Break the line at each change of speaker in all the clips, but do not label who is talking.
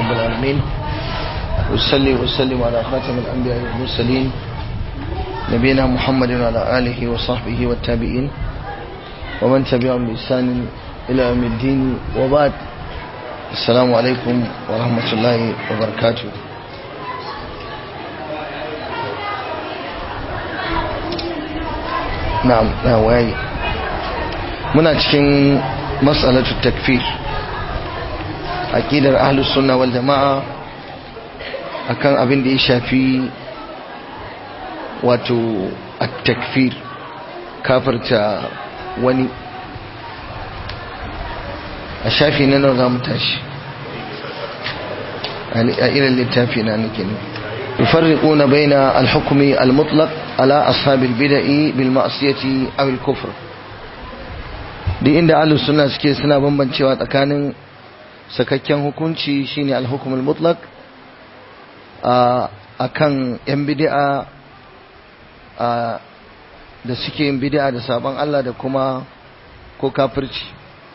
رب العالمين وصلي وسلم على خاتم الأنبياء والمرسلين نبينا محمد وعلى آله وصحبه والتابعين ومن تبعهم بإحسان إلى يوم الدين وبعد السلام عليكم ورحمة الله وبركاته na'am na waye muna cikin mas'alatu takfir aqidar ahlus sunna wal jama'a akan abin da ya shafi wato at-takfir kafirta wani a shafi na nawa zamu tashi a irin littafi na nake ne يفرقون بين الحكم المطلق على أصحاب البدع بالمعصية أو الكفر duk inda ahlus sunna suke suna bambancewa tsakanin sakakken hukunci shine al-hukm al-mutlaq a kan yan bid'a da suke yin bid'a da sabon Allah da kuma ko kafirci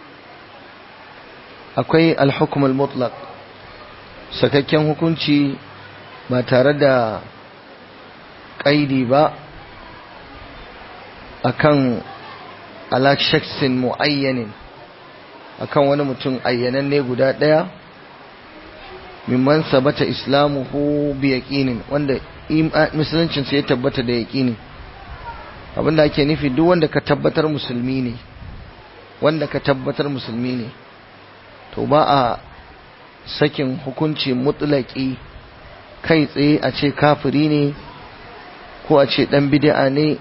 akwai al-hukm al-mutlaq sakakken hukunci ba tare da ƙaidi ba akan ala shaksin mu'ayyanin akan wani mutum ayyananne guda ɗaya mimman sabata islamuhu bi yaqinin wanda musuluncin sai ya tabbata da yaqini abinda ake nufi duk wanda ka tabbatar musulmi ne wanda ka tabbatar musulmi ne to ba a sakin hukunci mutlaki kai tsaye a ce kafiri ne ko a ce dan bid'a ne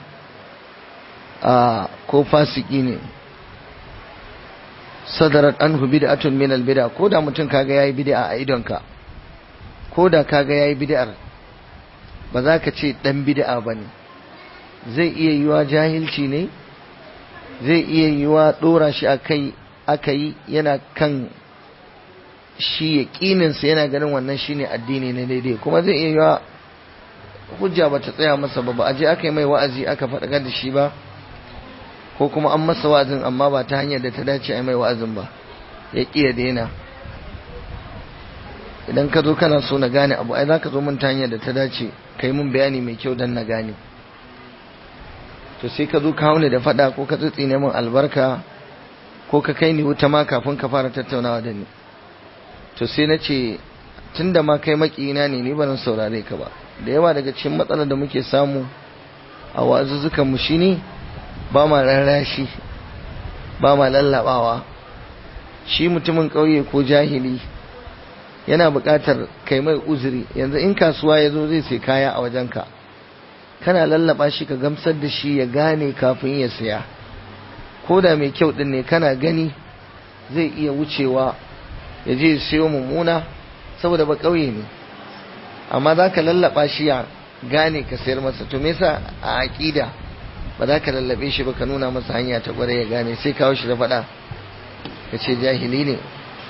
a ko fasiki ne sadarat anhu bid'atun min al-bid'a ko da mutum kaga yayi bid'a a idonka ko da kaga yayi bid'ar ba za ka ce dan bid'a bane zai iya yiwa jahilci ne zai iya yiwa dora shi akai akai yana kan shi yaƙininsa yana ganin wannan shine addini na daidai kuma zai iya yiwa hujja ba ta tsaya masa ba ba a je aka yi mai wa'azi aka faɗakar da shi ba ko kuma an masa wa'azin amma ba ta hanyar da ta dace a mai wa'azin ba ya ƙi ya daina idan ka zo kana so na gane abu ai za ka zo min ta hanyar da ta dace ka yi min bayani mai kyau don na gane to sai ka zo ka haune da faɗa ko ka tsitsine min albarka ko ka kai ni wuta ma kafin ka fara tattaunawa da ni to sai na ce tun da ma kai makina ne ni ba zan saurare ka ba da yawa daga cikin matsalar da muke samu a wazuzzukan mu shine ba ma rarrashi ba ma lallabawa shi mutumin ƙauye ko jahili yana buƙatar kai mai uzuri yanzu in kasuwa ya zo zai sai kaya a wajenka kana lallaba shi ka gamsar da shi ya gane kafin ya saya ko da mai kyau ɗin ne kana gani zai iya wucewa ya je siyo mummuna saboda ba ƙauye ne amma za ka lallaba shi ya gane ka sayar masa to me yasa a aƙida ba za ka lallabe shi ba ka nuna masa hanya ta gware ya gane sai kawo shi da faɗa ka ce jahili ne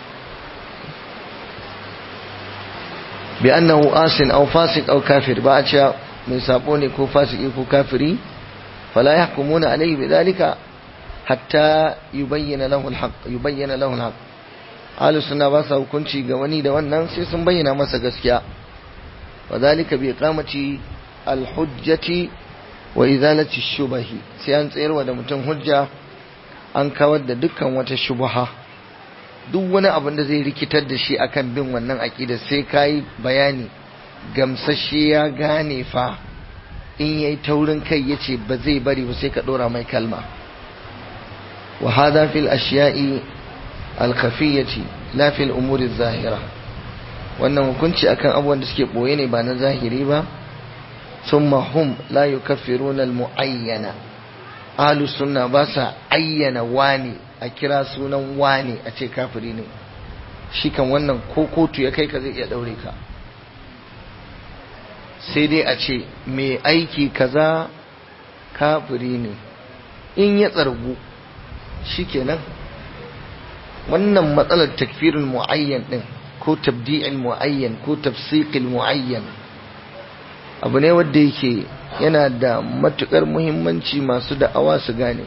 bi annahu asin aw fasiq aw kafir ba a cewa mai sabo ne ko fasiki ko kafiri fala yahkumuna alayhi bidhalika hatta yubayyana lahu alhaq yubayyana lahu alhaq ahlus sunna ba sa hukunci ga wani da wannan sai sun bayyana masa gaskiya wa zalika bi iqamati alhujjati wa izalati shubahi sai an tsayarwa da mutum hujja an kawar da dukkan wata shubha duk wani abin da zai rikitar da shi akan bin wannan aqida sai kai bayani gamsashe ya gane fa in yayi taurin kai yace ba zai bari ba sai ka dora mai kalma wa hada fil ashiya'i alkhafiyati la fil umuri zahira wannan hukunci akan abubuwan da suke boye ne ba na zahiri ba thumma hum la yukaffiruna almuayyana ahlus sunna ba sa ayyana wani a kira sunan wani a ce kafiri ne shi kan wannan ko kotu ya kai ka zai iya daure ka sai dai a ce mai aiki kaza kafiri ne in ya tsargu shikenan wannan matsalar takfirin mu'ayyan din ko tabdi'il mu'ayyan ko tafsiqil mu'ayyan abu ne wanda yake yana da matukar muhimmanci masu da'awa su gane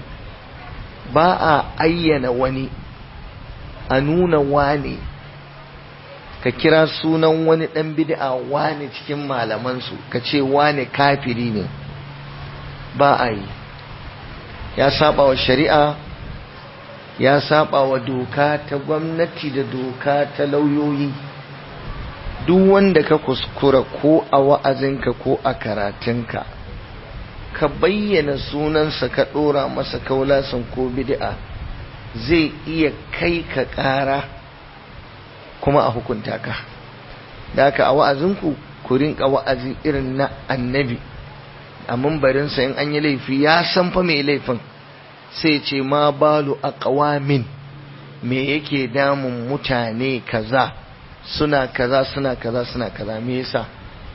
ba a ayyana wani a nuna wane ka kira sunan wani dan bid'a wani cikin malamansu ka ce wani kafiri ne ba a yi ya saba wa shari'a ya saba wa doka ta gwamnati da doka ta lauyoyi duk wanda ka kuskura ko a wa'azinka ko a karatunka ka bayyana sunansa ka ɗora masa kaulasan ko bid'a zai iya kai ka ƙara kuma a hukunta ka da haka a wa'azinku ku rinka wa'azi irin na annabi a mambarinsa in an yi laifi ya san fa mai laifin sai ce ma balu a ƙawamin me yake damun mutane kaza suna kaza suna kaza suna kaza me yasa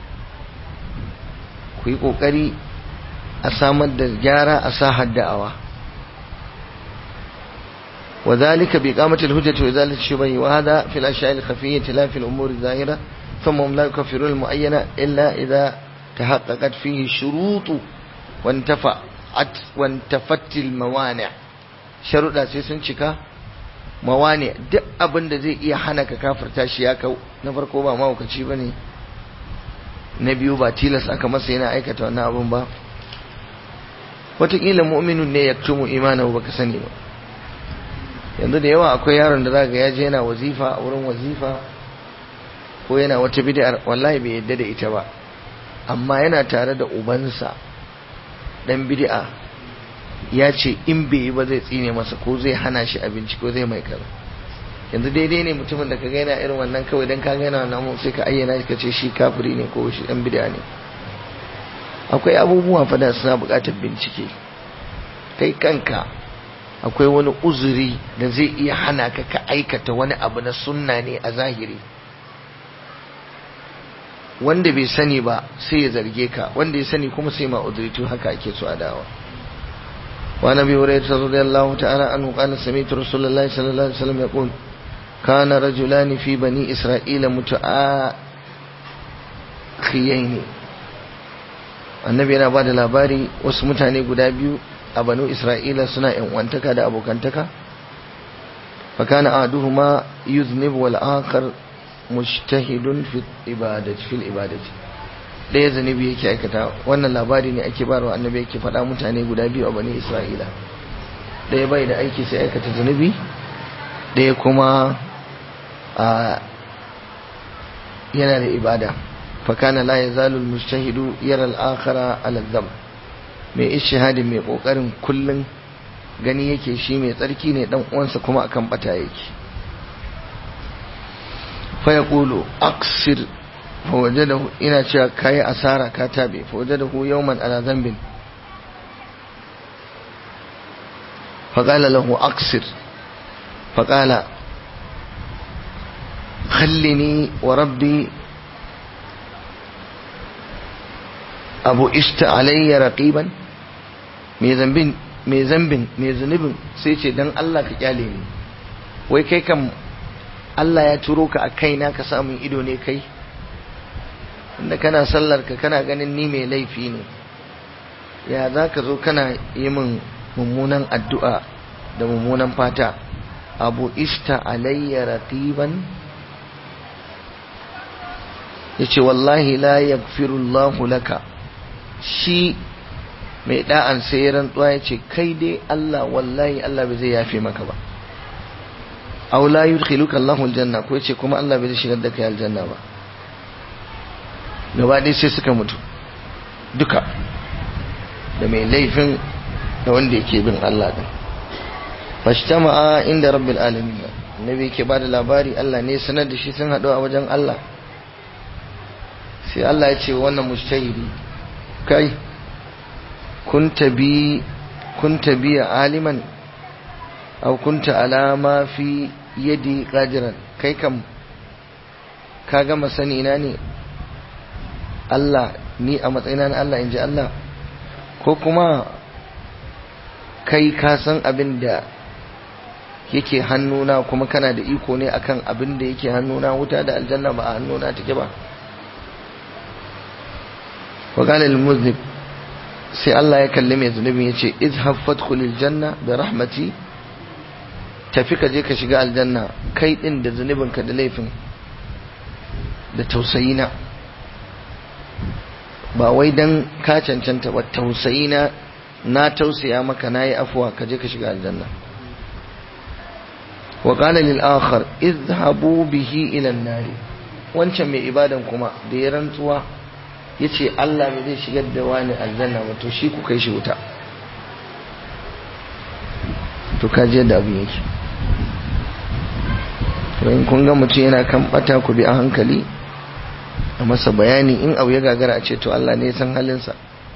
ku yi ƙoƙari a samar da gyara a sa hadda'awa وذلك بإقامة الهجة وإزالة الشبه وهذا في الأشياء الخفية لا في الأمور الظاهرة ثم هم لا يكفرون المعينة إلا إذا تحققت فيه الشروط وانتفعت وانتفت الموانع شروط سيسن شكا موانع duk abin da zai iya hana ka kafirta shi ya kau na farko ba mahaukaci ba ne na biyu ba tilas aka masa yana aikata wannan abin ba wataƙila mu'minun ne ya tumu imanahu baka sani ba yanzu da yawa akwai yaron da za ga ya je yana wazifa a wurin wazifa ko yana wata bid'ar wallahi bai yadda da ita ba amma yana tare da ubansa dan bid'a ya ce in bai yi ba zai tsine masa ko zai hana shi abinci ko zai mai kaza yanzu daidai ne mutumin da ka ga yana irin wannan kawai dan ka ga yana wannan sai ka ayyana shi ka ce shi kafiri ne ko shi dan bid'a ne akwai abubuwa fa da suna buƙatar bincike kai kanka akwai wani uzuri da zai iya hana ka ka aikata wani abu na sunna ne a zahiri wanda bai sani ba sai ya zarge ka wanda ya sani kuma sai ma uzuri to haka ake so a dawa wa nabi hurairah radiyallahu ta'ala anhu qala sami'tu rasulullahi sallallahu alaihi wasallam yaqul kana rajulani fi bani isra'ila muta'akhiyaini annabi yana bada labari wasu mutane guda biyu a banu isra'ila suna wantaka da abokantaka fakana aduhuma yuznib wal akhar mujtahidun fi ibadati fil ibadati ɗaya zanibi yake aikata wannan labari ne ake barwa annabi yake faɗa mutane guda biyu a bani isra'ila ɗaya bai da aiki sai aikata zunubi ɗaya kuma a yana da ibada fakana la yazalu al mujtahidu yara al akhara ala dhanb mai ishihadin mai kokarin kullun gani yake shi mai tsarki ne dan uwansa kuma akan bata yake fa yaqulu aksir fa wajadahu ina cewa kai asara ka tabe fa wajadahu yawman ala dhanbin fa qala lahu aksir fa qala khallini wa rabbi abu ishta alayya raqiban mai zambin mai zambin mai zunubin sai ce dan Allah ka kyale ni wai kai kam Allah ya turo ka a kaina ka samun ido ne kai inda kana sallar ka kana ganin ni mai laifi ne ya za ka zo kana yi min mummunan addu'a da mummunan fata abu ishta alayya raqiban yace wallahi la yaghfirullahu laka shi mai da'an sai rantsuwa ya ce kai dai Allah wallahi Allah bai zai yafe maka ba aw la yudkhiluka Allahu aljanna ko yace kuma Allah bai zai shigar da kai aljanna ba gaba dai sai suka mutu duka da mai laifin da wanda yake bin Allah din fashtama'a inda rabbil alamin annabi yake bada labari Allah ne sanar da shi sun haɗu a wajen Allah sai Allah ya ce wannan mujtahidi kai kunta bi kunta bi aliman aw kunta ala ma fi yadi qadiran kai kam ka gama sani na ne Allah ni a matsayina na Allah inji Allah ko kuma kai ka san abin da yake hannuna kuma kana da iko ne akan abin da yake hannuna wuta da aljanna ba a hannuna take ba wa qala lil muznib sai Allah ya kalli mai zunubi ya ce izhab fadkhulil janna bi rahmati tafi ka je ka shiga aljanna kai din da zunubinka da laifin da tausayina ba wai dan ka cancanta ba tausayina na tausaya maka nayi afuwa ka je ka shiga aljanna wa qala lil akhar idhabu bihi ila an-nar wancan mai ibadan kuma da ya rantsuwa yace Allah me zai shigar da wani aljanna ba to shi ku kai shi wuta to ka je da abin yake in kun ga mutum yana kan bata ku bi a hankali a masa bayani in abu ya gagara a ce to Allah ne ya san halinsa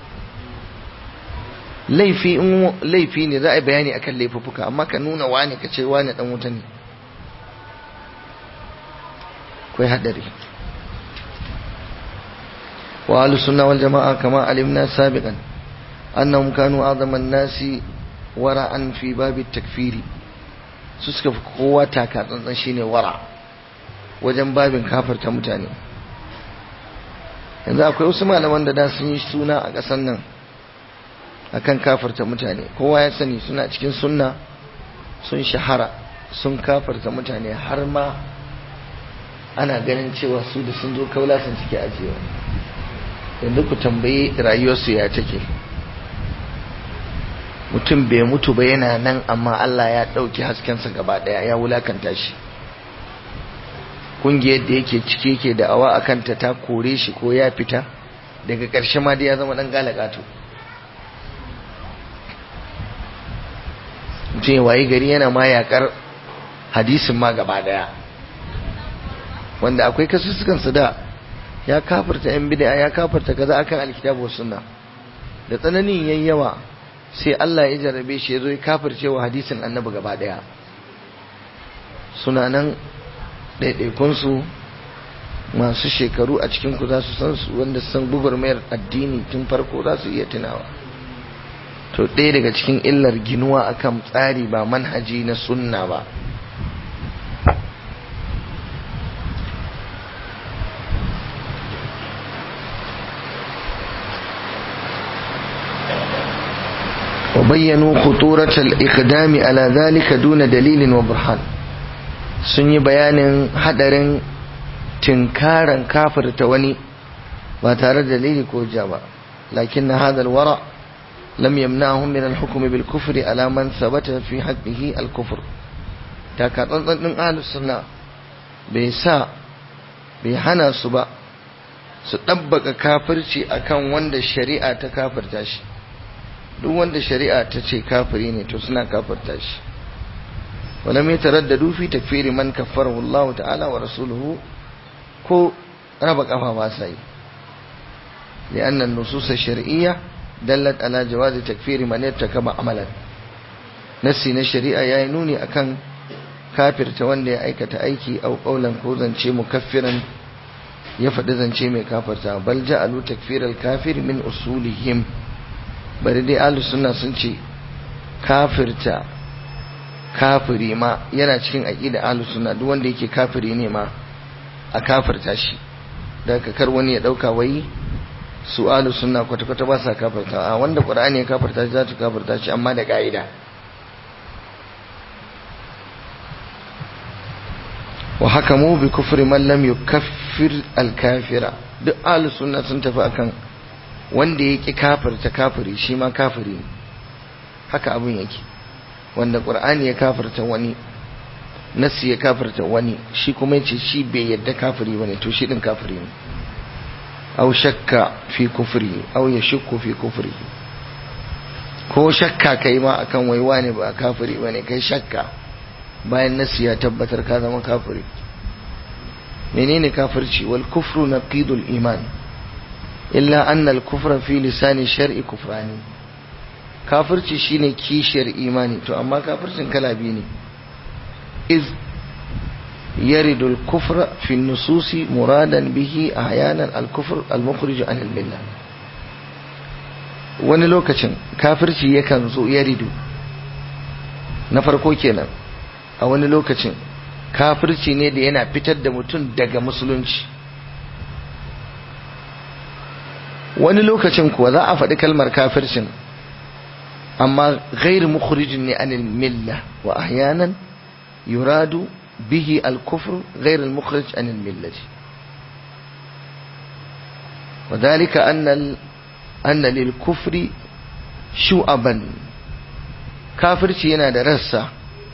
laifi in laifi ne za a yi bayani akan laifuffuka amma ka nuna wani ka ce wani dan wuta ne kai hadari wa ahlus sunna wal jamaa kama alimna sabiqan annahum kanu a'zaman nasi wara'an fi babi takfiri su suka fi kowa taka tsantsan shine wara wajen babin kafarta mutane yanzu akwai wasu malaman da da sun yi suna a ƙasar nan akan kafarta mutane kowa ya sani suna cikin sunna sun shahara sun kafarta mutane har ma ana ganin cewa su da sun zo kaula sun suke ajiyewa yanzu ku tambayi rayuwarsu ya take mutum bai mutu ba yana nan amma Allah ya ɗauki haskensa gaba ɗaya ya wulakanta shi ƙungiyar da yake ciki yake da awa a kanta ta kore shi ko ya fita daga ƙarshe ma dai ya zama ɗan galagato mutum ya wayi gari yana ma yaƙar hadisin ma gaba ɗaya wanda akwai kasussukansu da ya kafarta yan bid'a ya kafarta kaza akan alkitabu sunna da tsananin yayi yawa sai Allah ya jarabe shi yazo ya kafirce wa hadisin annabi gaba daya suna nan ɗaiɗaikun su masu shekaru a cikin ku za su san su wanda san gugurmayar addini tun farko za su iya tunawa to ɗaya daga cikin illar ginuwa akan tsari ba manhaji na sunna ba وبينوا خطورة الإقدام على ذلك دون دليل وبرهان sun yi bayanin hadarin tinkaran kafirta wani ba tare da dalili ko ja ba lakin na hadal wara lam yamna'hum min al-hukm bil kufri ala man sabata fi haqqihi al-kufr ta ka tsantsan din ahlus sunna bai sa bai hana su ba su dabbaka kafirci akan wanda shari'a ta kafirta shi duk wanda shari'a ta ce kafiri ne to suna kafirta shi walam yataraddadu fi takfiri man kaffarahu Allah ta'ala wa rasuluhu ko raba kafa ba sai لأن النصوص الشرعية دلت على جواز تكفير من ارتكب عملا نسي na shari'a yayi nuni akan kafirta wanda ya aikata aiki au qaulan ko zance mukaffiran ya faɗi zance mai kafirta bal ja'alu takfiral kafir min usulihim bari dai ahlus sunna sun ce kafirta kafiri ma yana cikin aqida ahlus sunna duk wanda yake kafiri ne ma a kafirta shi daga kar wani ya dauka wai su ahlus sunna kwata kwata ba sa kafirta a wanda qur'ani ya kafirta shi za ta kafirta shi amma da ka'ida wa hakamu bi kufri man lam yukaffir al-kafira duk ahlus sunna sun tafi akan wanda ya ƙi kafirta kafiri shi ma kafiri haka abin yake wanda ƙur'ani ya kafirta wani nasi ya kafirta wani shi kuma yace shi bai yadda kafiri bane to shi din kafiri ne aw shakka fi kufri aw yashukku fi kufri ko shakka kai ma akan wai wani ba kafiri bane kai shakka bayan nasi ya tabbatar ka zama kafiri menene kafirci wal kufru naqidul iman illa anna al-kufra fi lisani shar'i kufrani kafirci shine kishiyar imani to amma kafircin kala biyu ne iz yaridu al-kufra fi an-nususi muradan bihi ahyanan al-kufr al-mukhrij an al-millah wani lokacin kafirci yakan zo yaridu na farko kenan a wani lokacin kafirci ne da yana fitar da mutum daga musulunci wani lokacin kuwa za a faɗi kalmar kafircin amma gairu mukhrijin ne anil milla wa ahyanan yuradu bihi al-kufr ghairu al-mukhrij anil millati وذلك أن ال... أن للكفر شعبا kafirci yana da rassa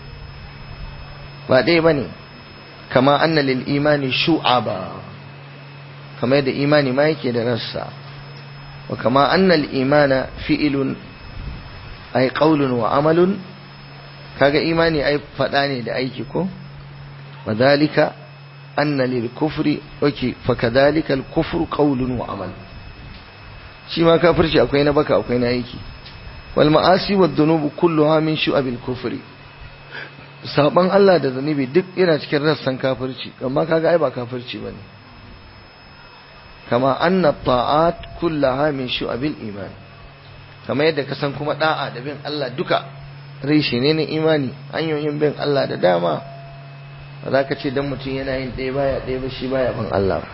ba ɗaya ba ne kama anna lil imani shu'aba kama yadda imani ma yake da rassa wa kama anna al imana fi'ilun ay qawlun wa amalun kaga imani ai faɗa ne da aiki ko wa dhalika anna lil kufri okay fa kadhalika al kufru qawlun wa amal shi ma kafirci akwai na baka akwai na aiki wal ma'asi wad dhunubu kulluha min shu'abil kufri saban Allah da zunubi duk yana cikin rassan kafirci amma kaga ai ba kafirci bane kama anna ta'at kullaha min shu'abil iman kama yadda ka san kuma da'a da bin Allah duka reshe ne na imani hanyoyin bin Allah da dama ba za ka ce dan mutum yana yin ɗaya baya ɗaya ba shi baya bin Allah ba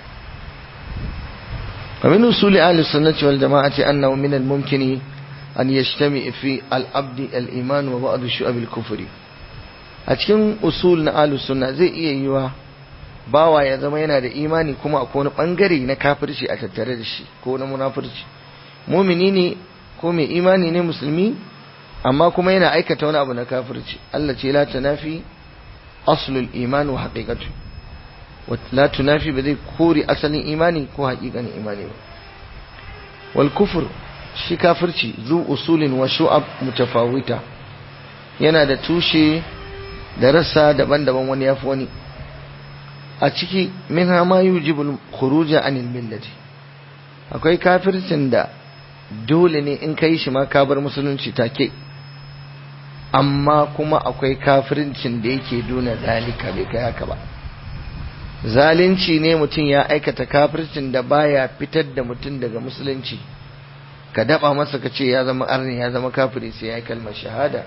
ومن أصول أهل السنة والجماعة أنه من الممكن أن يجتمع في العبد الإيمان وبعض شعب الكفر أتكلم أصول أهل السنة زي إيه يوا bawa ya zama yana da imani kuma akwai wani bangare na kafirci a tattare da shi ko na munafurci mumini ne ko mai imani ne musulmi amma kuma yana aikata wani abu na kafirci Allah ce la tunafi aslul iman wa haqiqatu wa la tunafi ba zai kore asalin imani ko haƙiƙanin imani ba wal kufr shi kafirci zu usulin wa shu'ab mutafawita yana da tushe da rassa daban-daban wani yafi wani a ciki min ma yujibul khuruja anil millati akwai kafircin da dole ne in kai shi ma ka bar musulunci take amma kuma akwai kafircin da yake duna zalika bai kai haka ba zalunci ne mutum ya aikata kafircin da baya fitar da mutum daga musulunci ka daba masa ka ce ya zama arni ya zama kafiri sai ya yi kalmar shahada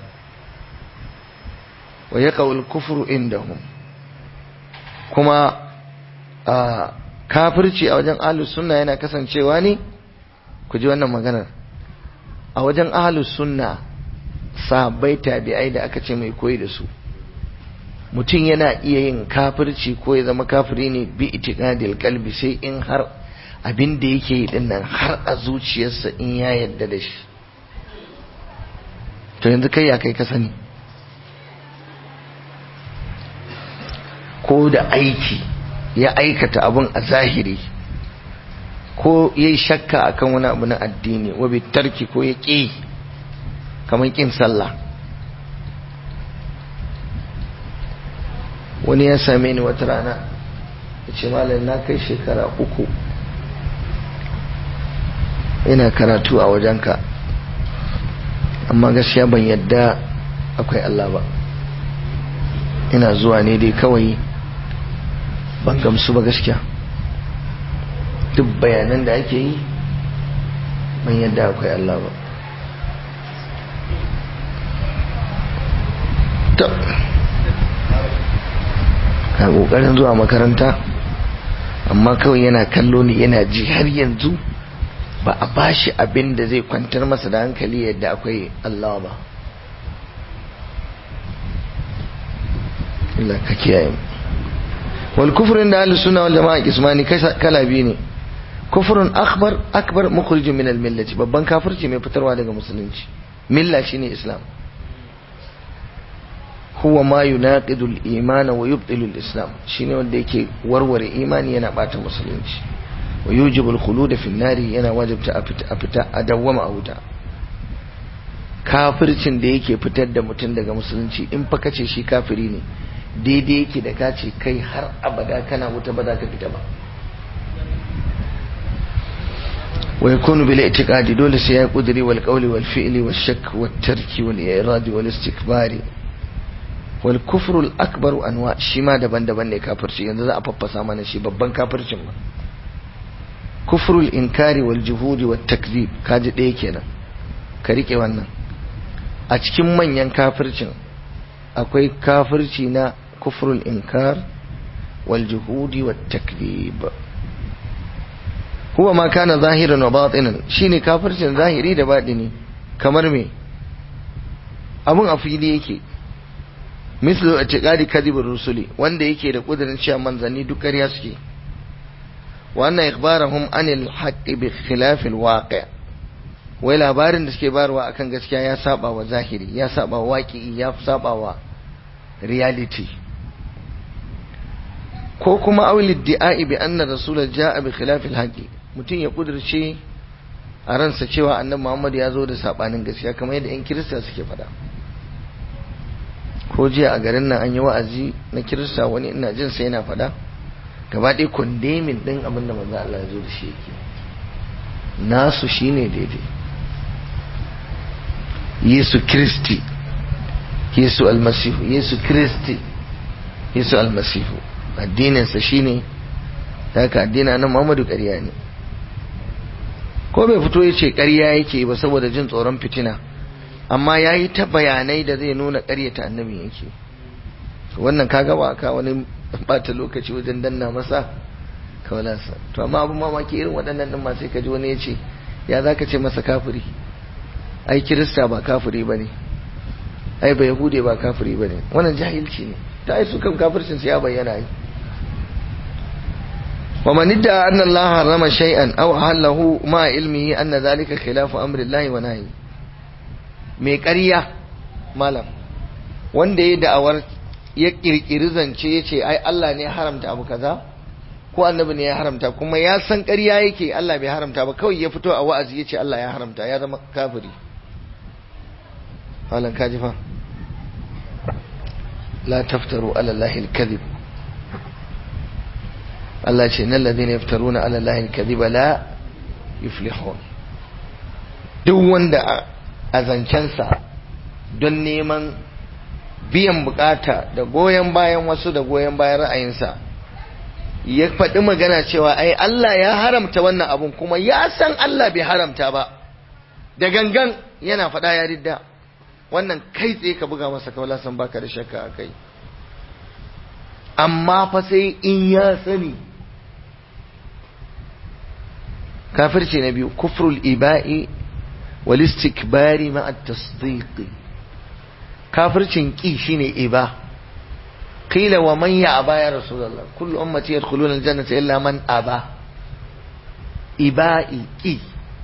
wa ya kufru indahum kuma a kafirci a wajen ahlus sunna yana kasancewa ne ku ji wannan maganar a wajen ahlus sunna sahabbai tabi'ai da aka ce mai koyi da su mutum yana iya yin kafirci ko ya zama kafiri ne bi itiqadil qalbi sai in har abin da yake yi dinnan har a zuciyarsa in ya yarda da shi to yanzu kai ya kai ka sani ko da aiki ya aikata abun a zahiri ko ya yi shakka akan wani abu na addini wabi tarki ko ya ƙi kamar ƙin sallah wani ya same ni wata rana ya ce malam na kai shekara uku ina karatu a wajenka amma gaskiya ban yadda akwai Allah ba ina zuwa ne dai kawai ban gamsu ba gaskiya duk bayanan da ake yi ban yadda akwai Allah ba ta ka kokarin zuwa makaranta amma kawai yana kallo ni yana ji har yanzu ba a bashi abin da zai kwantar masa da hankali yadda akwai Allah ba Allah ka kiyaye mu wal kufrun da ahlus sunna wal jamaa ismani kala biyu ne kufrun akbar akbar mukhrij min al millati babban kafirci mai fitarwa daga musulunci milla shine islam huwa ma yunaqidu al iman wa yubtilu al islam shine wanda yake warware imani yana bata musulunci wa yujibu al khulud fi an yana wajibta a fita a dawwama a wuta kafircin da yake fitar da mutum daga musulunci in fa kace shi kafiri ne daidai yake da ka ce kai har abada kana wuta ba za ka fita ba wa yakunu bil i'tiqadi dole sai ya kudiri wal qawli wal fi'li wal shakk wat tarki wal iradi wal istikbari wal kufru al akbar anwa shi ma daban-daban ne kafirci yanzu za a faffasa mana shi babban kafircin ma kufru al inkari wal juhudi wat takzib kaji ɗaya kenan ka rike wannan a cikin manyan kafircin akwai kafirci na kufrul inkar wal juhudi wat takdhib huwa ma kana zahiran wa batinan shine kafircin zahiri da batini kamar me abun a fili yake mislu i'tiqadi kadhib rusuli wanda yake da kudirin cewa manzanni duk ƙarya suke wa anna ikhbarahum anil haqqi bi khilaf al waqi' wai labarin da suke bayarwa akan gaskiya ya saba wa zahiri ya saba wa waqi'i ya saba wa reality ko kuma awil di'a'i bi anna rasul ja'a bi khilaf al haqqi mutun ya kudirce a ransa cewa annabi Muhammad ya zo da sabanin gaskiya kamar yadda 'yan kirista suke faɗa ko jiya a garin nan an yi wa'azi na kirista wani ina jin sai yana faɗa gaba ɗaya kondemin ɗin abin da manzo Allah ya zo da shi yake nasu shine daidai Yesu Kristi Yesu almasihu Yesu Kristi Yesu almasihu addininsa shine haka addinin nan Muhammadu ƙarya ne ko bai fito ya ce ƙarya yake ba saboda jin tsoron fitina amma ya yi ta bayanai da zai nuna ƙaryata annabi yake wannan ka gaba ka wani bata lokaci wajen danna masa kawalansa to amma abin mamaki irin waɗannan ɗin masu ka ji wani ya ce ya za ka ce masa kafiri ai kirista ba kafiri ba ne ai ba yahude ba kafiri ba ne wannan jahilci ne ta ai su kan kafircinsu ya bayyana yi ومن ادعى أن الله حرم شيئا أو أحله مع علمه أن ذلك خلاف أمر الله ونهيه mai ƙarya malam wanda ya da'awar ya ƙirƙiri zance ya ce ai Allah ne ya haramta abu kaza ko annabi ne ya haramta kuma ya san ƙarya yake Allah bai haramta ba kawai ya fito a wa'azi ya ce Allah ya haramta ya zama kafiri malam kaji fa la taftaru ala Allah al-kadhib Allah ce nan ladina yaftaruna ala Allah al-kadhiba la yuflihun duk wanda a zancensa don neman biyan bukata da goyon bayan wasu da goyon bayan ra'ayinsa ya faɗi magana cewa ai Allah ya haramta wannan abun kuma ya san Allah bai haramta ba da gangan yana faɗa ya ridda wannan kai tsaye ka buga masa kawala san baka da shakka a kai amma fa sai in ya sani kafirci na biyu kufrul iba'i wal istikbari ma at-tasdiq kafircin ki shine iba qila wa man ya aba ya rasulullah kullu ummati yadkhuluna al-jannata illa man aba iba'i ki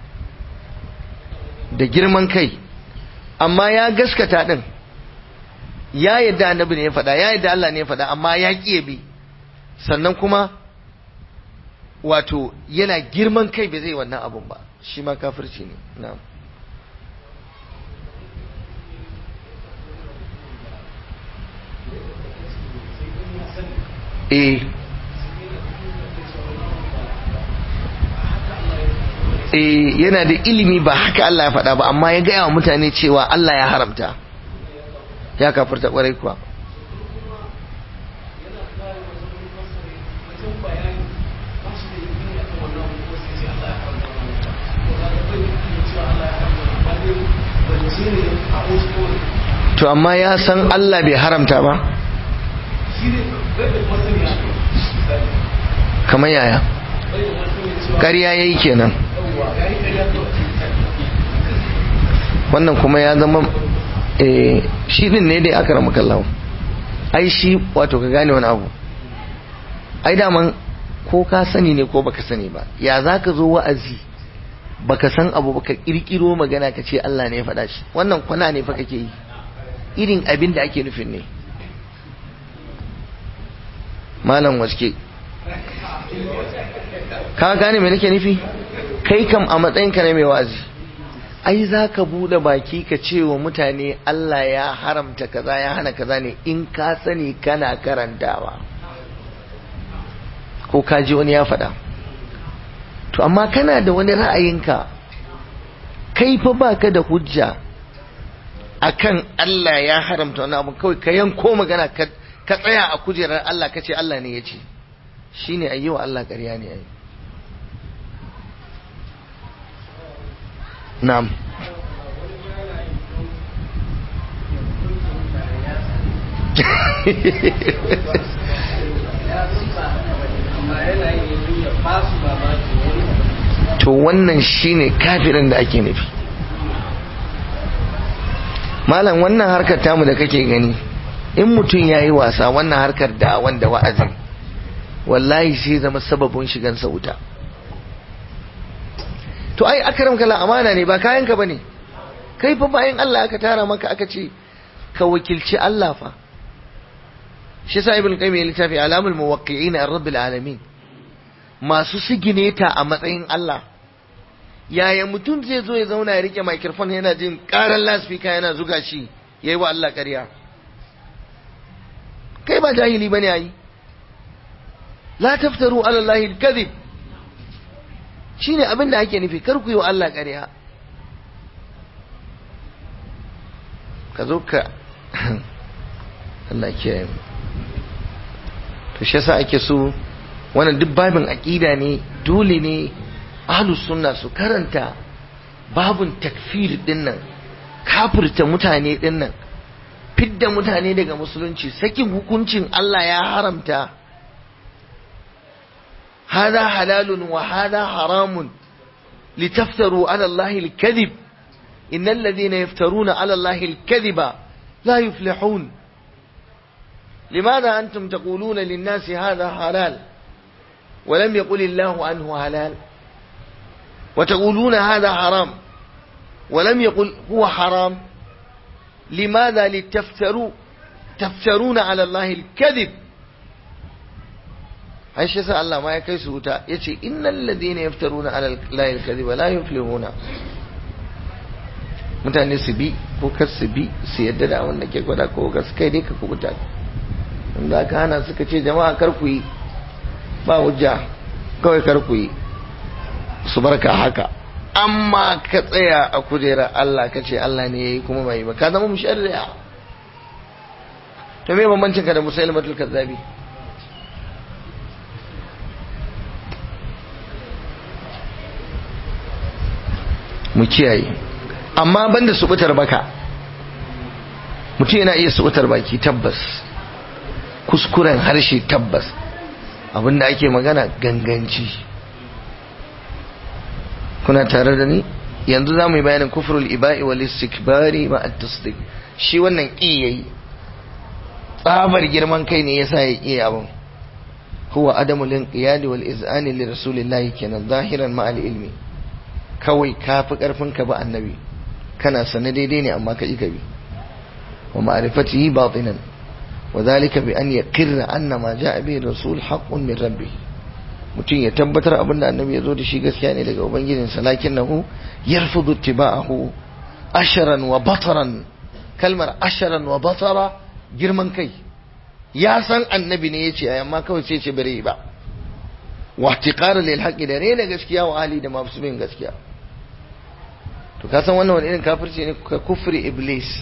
da girman kai amma ya gaskata din ya yadda annabi ne ya faɗa ya yadda Allah ne ya faɗa amma ya ƙi bi sannan kuma wato yana girman kai bai zai wannan abun ba shi ma kafirci ne na'am eh eh yana da ilimi ba haka Allah ya faɗa ba amma ya gaya wa mutane cewa Allah ya haramta ya kafirta ƙwarai kuwa to amma ya san Allah bai haramta ba kamar yaya ƙarya ya yi kenan wannan kuma ya zama shi din ne dai aka ramu kallawa ai shi wato ka gane wani abu ai daman ko ka sani ne ko baka sani ba ya za ka zo wa'azi baka san abu baka kirkiro magana ka ce Allah ne ya faɗa shi wannan kwana ne fa kake yi irin abin da ake nufin ne malam waske ka gane me nake nufi kai kam a matsayinka na mai wa'azi ai za ka buɗe baki ka ce wa mutane Allah ya haramta kaza ya hana kaza ne in ka sani kana karantawa ko ka ji wani ya faɗa to amma kana da wani ra'ayinka kai fa baka da hujja akan Allah ya haramta wani abu kawai ka yanko magana ka tsaya a kujerar Allah ka ce Allah ne ya ce shine ayyawa Allah ƙarya ne ai na'am to wannan shine kafirin da ake nufi malam wannan harkar tamu da kake gani in mutum ya yi wasa wannan harkar da wanda wa'azin wallahi sai zama sababin shigansa wuta to ai akram kala amana ne ba kayanka bane kai fa bayan Allah aka tara maka aka ce ka wakilci Allah fa shi sa ibn qayyim ya littafi alamul muwaqqi'in ar-rabbil alamin masu sigineta a matsayin Allah yaya mutum zai zo ya zauna ya rike microphone yana jin karan loudspeaker yana zuga shi yayi wa Allah ƙarya kai ba jahili bane ayi la taftaru ala Allah al-kadhib shine abin da ake nufi kar ku yi wa Allah ƙarya ka zo ka Allah kiyaye mu to shi yasa ake so wannan duk babin aqida ne dole ne ahlus sunna su karanta babun takfir din nan kafirta mutane din nan fidda mutane daga musulunci sakin hukuncin Allah ya haramta hada halalun wa hada haramun litaftaru ala Allah al-kadhib innal ladhina yaftaruna ala Allah al-kadhiba la yuflihun لماذا أنتم تقولون للناس هذا حلال ولم يقل الله عنه حلال وتقولون هذا حرام ولم يقل هو حرام لماذا لتفتروا تفترون على الله الكذب عايش يسأل الله ما يكيس وتا يتي إن الذين يفترون على الله الكذب لا يفلحون mutane su bi ko kar su bi su yadda da wanda ke gwada ko gas kai dai ka kubuta inda aka hana suka ce jama'a kar ku yi ba hujja kawai kar ku yi su barka haka amma ka tsaya a kujera Allah ka ce Allah ne yayi kuma bai ba ka zama musharri'a to me bambancin ka da musailimatul kazzabi mu kiyaye amma banda subutar baka mutum yana iya subutar baki tabbas kuskuren harshe tabbas abinda ake magana ganganci kuna tare da ni yanzu za mu yi bayanin kufrul iba'i wal istikbari ma at-tasdiq shi wannan ƙi yayi tsabar girman kai ne yasa ya ƙi abin huwa adamu linqiyadi wal iz'ani li rasulillahi kenan zahiran ma ilmi kawai ka fi karfin ka ba annabi kana sane daidai ne amma ka ƙi ka bi wa ma'rifatihi batinan وذلك بأن يقر أن ما جاء به الرسول حق من ربه mutum ya tabbatar abin da annabi ya zo da shi gaskiya ne daga ubangijinsa lakin nahu yarfudu tiba'ahu asharan wa bataran kalmar asharan wa batara girman kai ya san annabi ne yace ai amma kawai sai ce bare ba wa ihtiqara lil haqqi da rena gaskiya wa ali da masu bin gaskiya to ka san wannan wani irin kafirci ne ka kufri iblis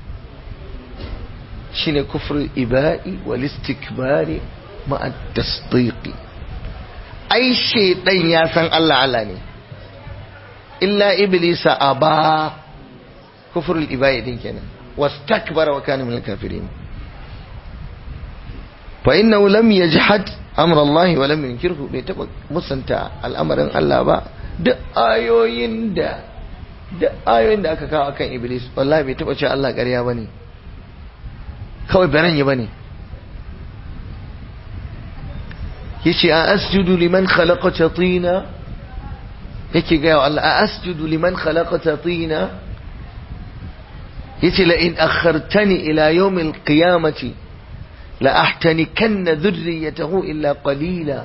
shine kufrul iba'i wal istikbari ma'a tasdiqi ai shaydan ya san Allah Allah ne illa iblisa aba kufrul iba'i din kenan wastakbara wa kana minal kafirin fa innahu lam yajhad amra Allah wa lam yunkirhu bai taba musanta al'amarin Allah ba duk ayoyin da duk ayoyin da aka kawo akan iblis wallahi bai taba cewa Allah ƙarya bane kawai baran yi bane yace a asjudu liman khalaqata tina yake ga wa Allah a asjudu liman khalaqata tina yace la in akhartani ila yawm alqiyamati la ahtanikanna dhurriyyatahu illa qalila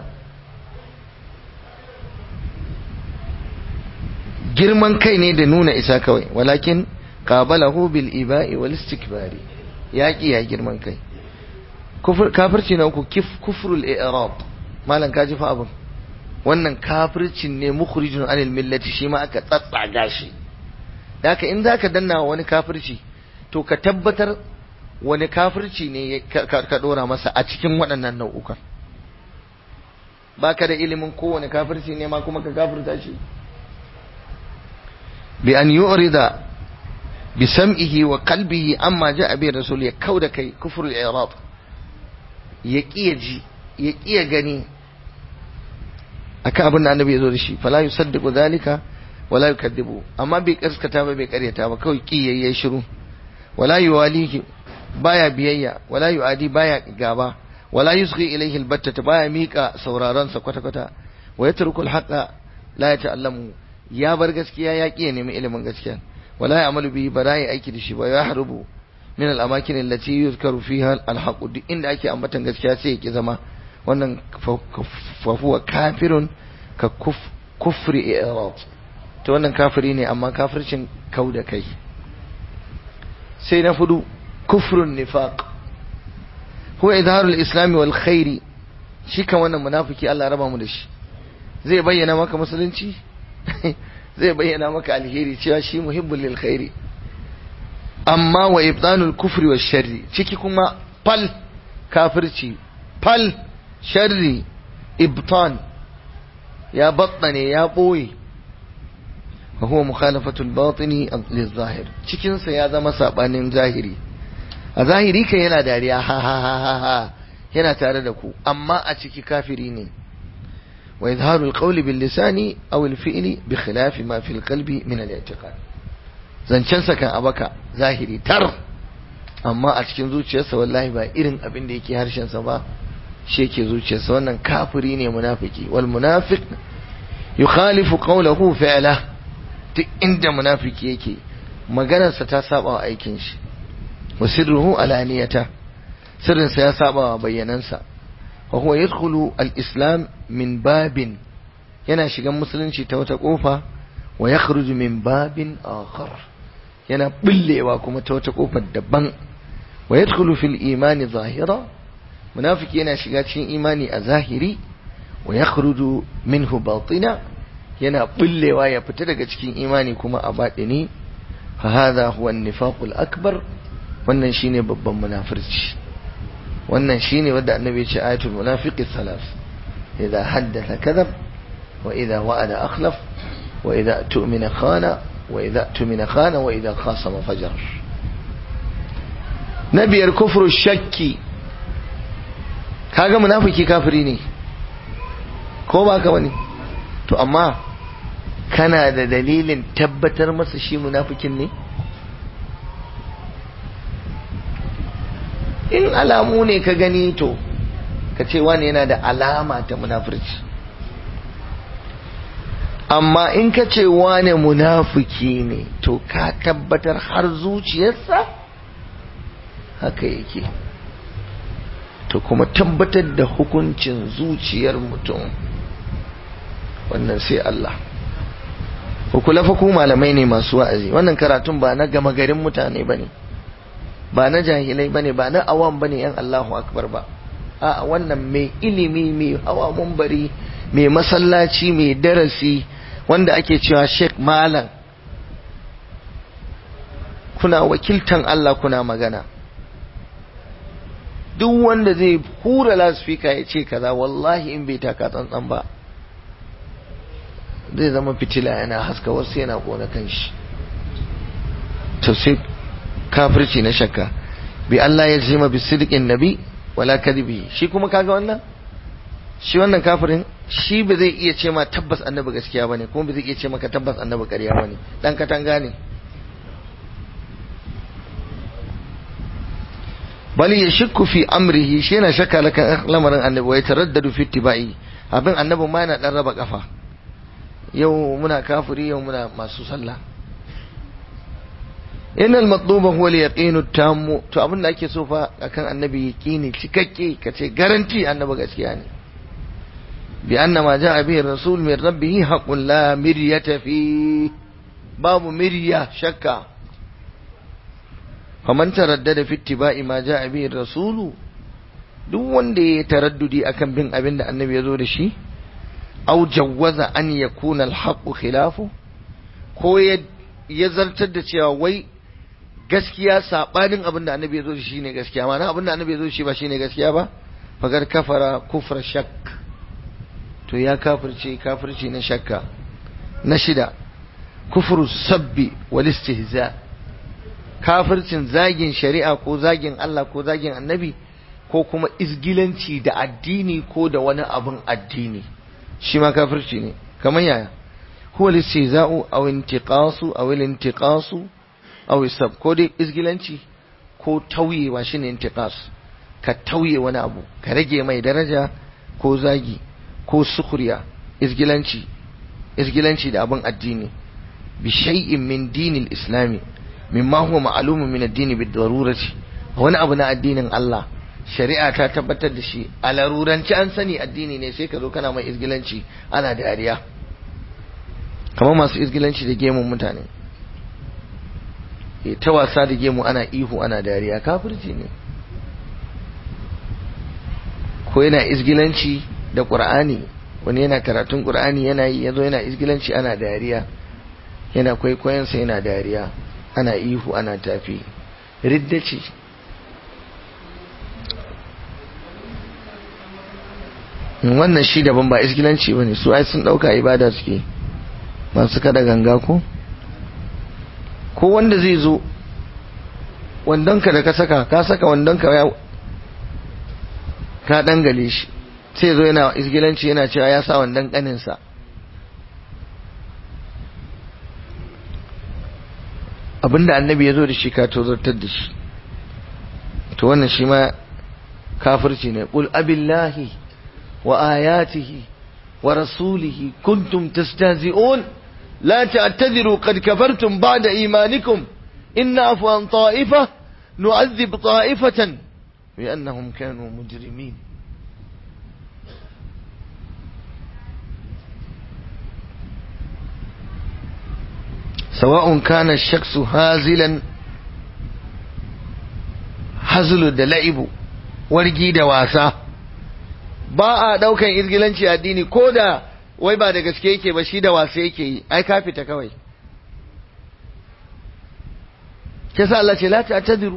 girman kai ne da nuna isa kawai walakin qabalahu bil iba'i wal istikbari yaƙi ya girman kai kafirci na uku kufrul i'rab malam ka ji fa abin wannan kafircin ne mukhrijun anil millati shi ma aka tsatsaga shi haka in zaka danna wani kafirci to ka tabbatar wani kafirci ne ka dora masa a cikin waɗannan nau'ukan baka da ilimin kowane kafirci ne ma kuma ka kafirta shi bi an yu'rida bi sam'ihi wa qalbihi amma ja'a bi rasul ya kauda kai kufrul i'rab ya kiya ji ya kiya gani akan abin da annabi ya zo da shi fala yusaddiqu dhalika wala yukadibu amma bai kaskata ba bai karyata ba kawai ki yayi shiru wala yuwalihi baya biyayya wala yuadi baya gaba wala yusghi ilayhi albatta baya mika sauraron sa kwata kwata wa yatruku alhaqa la yata'allamu ya bar gaskiya ya ƙi nemi ilimin gaskiya wala ya'malu bihi ba ya aiki da shi ba ya harbu min al-amakin allati yuzkaru fiha al-haqq duk inda ake ambatan gaskiya sai ya ki zama wannan fa huwa kafirun ka kufri i'rad to wannan kafiri ne amma kafircin kau da kai sai na fudu kufrun nifaq huwa izharul islam wal khairi shi kan wannan munafiki Allah raba mu da shi zai bayyana maka musulunci zai bayyana maka alheri cewa shi muhibbul lil khairi amma wa ibdanul kufri wa sharri ciki kuma fal kafirci fal sharri ibtan ya battane ya boye wa huwa mukhalafatul batini lil zahir cikin sa ya zama sabanin zahiri a zahiri kan yana dariya ha ha ha ha yana tare da ku amma a ciki kafiri ne وإظهار القول باللسان أو الفعل بخلاف ما في القلب من الاعتقاد zancensa kan abaka zahiri tar amma a cikin zuciyarsa wallahi ba irin abin da yake harshensa ba shi yake zuciyarsa wannan kafiri ne munafiki wal munafiq yukhalifu qawlahu fi'la duk inda munafiki yake maganarsa ta saba wa aikin shi wa sirruhu alaniyata sirrinsa ya saba wa bayyanansa وهو يدخل الإسلام من باب yana shigan musulunci ta wata kofa wa yakhruju min babin akhar yana billewa kuma ta wata kofar daban wa yadkhulu fil imani zahira munafiki yana shiga cikin imani a zahiri wa yakhruju minhu batina yana billewa ya fita daga cikin imani kuma a batini fa hadha huwa an-nifaqul akbar wannan shine babban munafirci wannan shine wanda annabi ya ce ayatul munafiqi salas idza haddatha kadhab wa idza wa'ada akhlaf wa idza tu'mina khana wa idza tu'mina khana wa idza khasama fajar nabiyar kufru shakki kaga munafiki kafiri ne ko ba ka bane to amma kana da dalilin tabbatar masa shi munafikin ne in alamu ne ka gani to ka ce wani yana da alama ta munafurci amma in ka ce wani munafiki ne to ka tabbatar har zuciyarsa haka yake to kuma tabbatar da hukuncin zuciyar mutum wannan sai Allah kula fa ku malamai ne masu wa'azi wannan karatun ba na gama garin mutane bane ba na jahilai bane ba na awam bane yan Allahu akbar ba a wannan mai ilimi mai hawa mumbari mai masallaci mai darasi wanda ake cewa Sheikh Malam kuna wakiltan Allah kuna magana duk wanda zai hura lasfika ya ce kaza wallahi in bai taka tsantsan ba zai zama fitila yana haska wasu yana kona kanshi to sai kafirci na shakka bi Allah ya jima bi sidqin nabi wala kadibi shi kuma kaga wannan shi wannan kafirin shi ba zai iya ce ma tabbas annabi gaskiya bane kuma ba zai iya ce maka tabbas annabi ƙarya bane dan katanga ne bali ya shakku fi amrihi shi yana shakka lakan lamarin annabi wa yataraddadu fi ittiba'i abin annabi ma yana dan raba kafa yau muna kafiri yau muna masu sallah innal matluba huwa al-yaqinu tammu to abin da ake so fa akan annabi yaqini cikakke kace garanti annabi gaskiya ne bi anna ma jaa bihi rasul min rabbih haqqun la miryata fi babu mirya shakka faman taraddada fi ittiba'i ma jaa bihi rasulu duk wanda ya taraddudi akan bin abin da annabi ya zo da shi aw jawwaza an yakuna al-haqqu khilafu ko ya zartar da cewa wai gaskiya sabanin abin da annabi ya zo da shi ne gaskiya ma'ana abin da annabi ya zo da shi ba shi ne gaskiya ba fagar kafara kufra shak to ya kafirce kafirce na shakka na shida kufru sabbi wal istihza kafircin zagin shari'a ko zagin Allah ko zagin annabi ko kuma izgilanci da addini ko da wani abin addini shi ma kafirci ne kamar yaya huwa listihza'u aw intiqasu aw al-intiqasu aw isab ko dai izgilanci ko tauyewa shine intiqas ka tauye wani abu ka rage mai daraja ko zagi ko sukuriya isgilanci isgilanci da abin addini bi shay'in min dinil islami mimma huwa ma'lumun min ad-din bi darurati wani abu na addinin Allah shari'a ta tabbatar da shi a laruranci an sani addini ne sai ka zo kana mai isgilanci ana dariya kamar masu isgilanci da gemun mutane ta wasa da gemu ana ihu ana dariya kafirci ne ko yana isgilanci da ƙur'ani wani yana karatun ƙur'ani yana yi yazo yana isgilanci ana dariya yana kwaikwayonsa yana dariya ana ihu ana tafi ridda ce wannan shi daban ba isgilanci ba ne su ai sun ɗauka ibada suke masu kada ganga ko ko wanda zai zo wandonka da ka saka ka saka wandonka ya ka dangale shi sai zo yana isgilanci yana cewa ya sa wandon kaninsa abinda annabi ya zo da shi ka tozartar da shi to wannan shi ma kafirci ne qul abillahi wa ayatihi wa rasulihi kuntum tastahzi'un لا تعتذروا قد كفرتم بعد إيمانكم إن عفوا عن طائفة نعذب طائفة بأنهم كانوا مجرمين سواء كان الشخص هازلا hazulu da la'ibu wargi da wasa ba a daukan izgilanci addini ko da wai ba da gaske yake ba shi da wasa yake yi ai ka fita kawai kisa Allah ce la ta'tadiru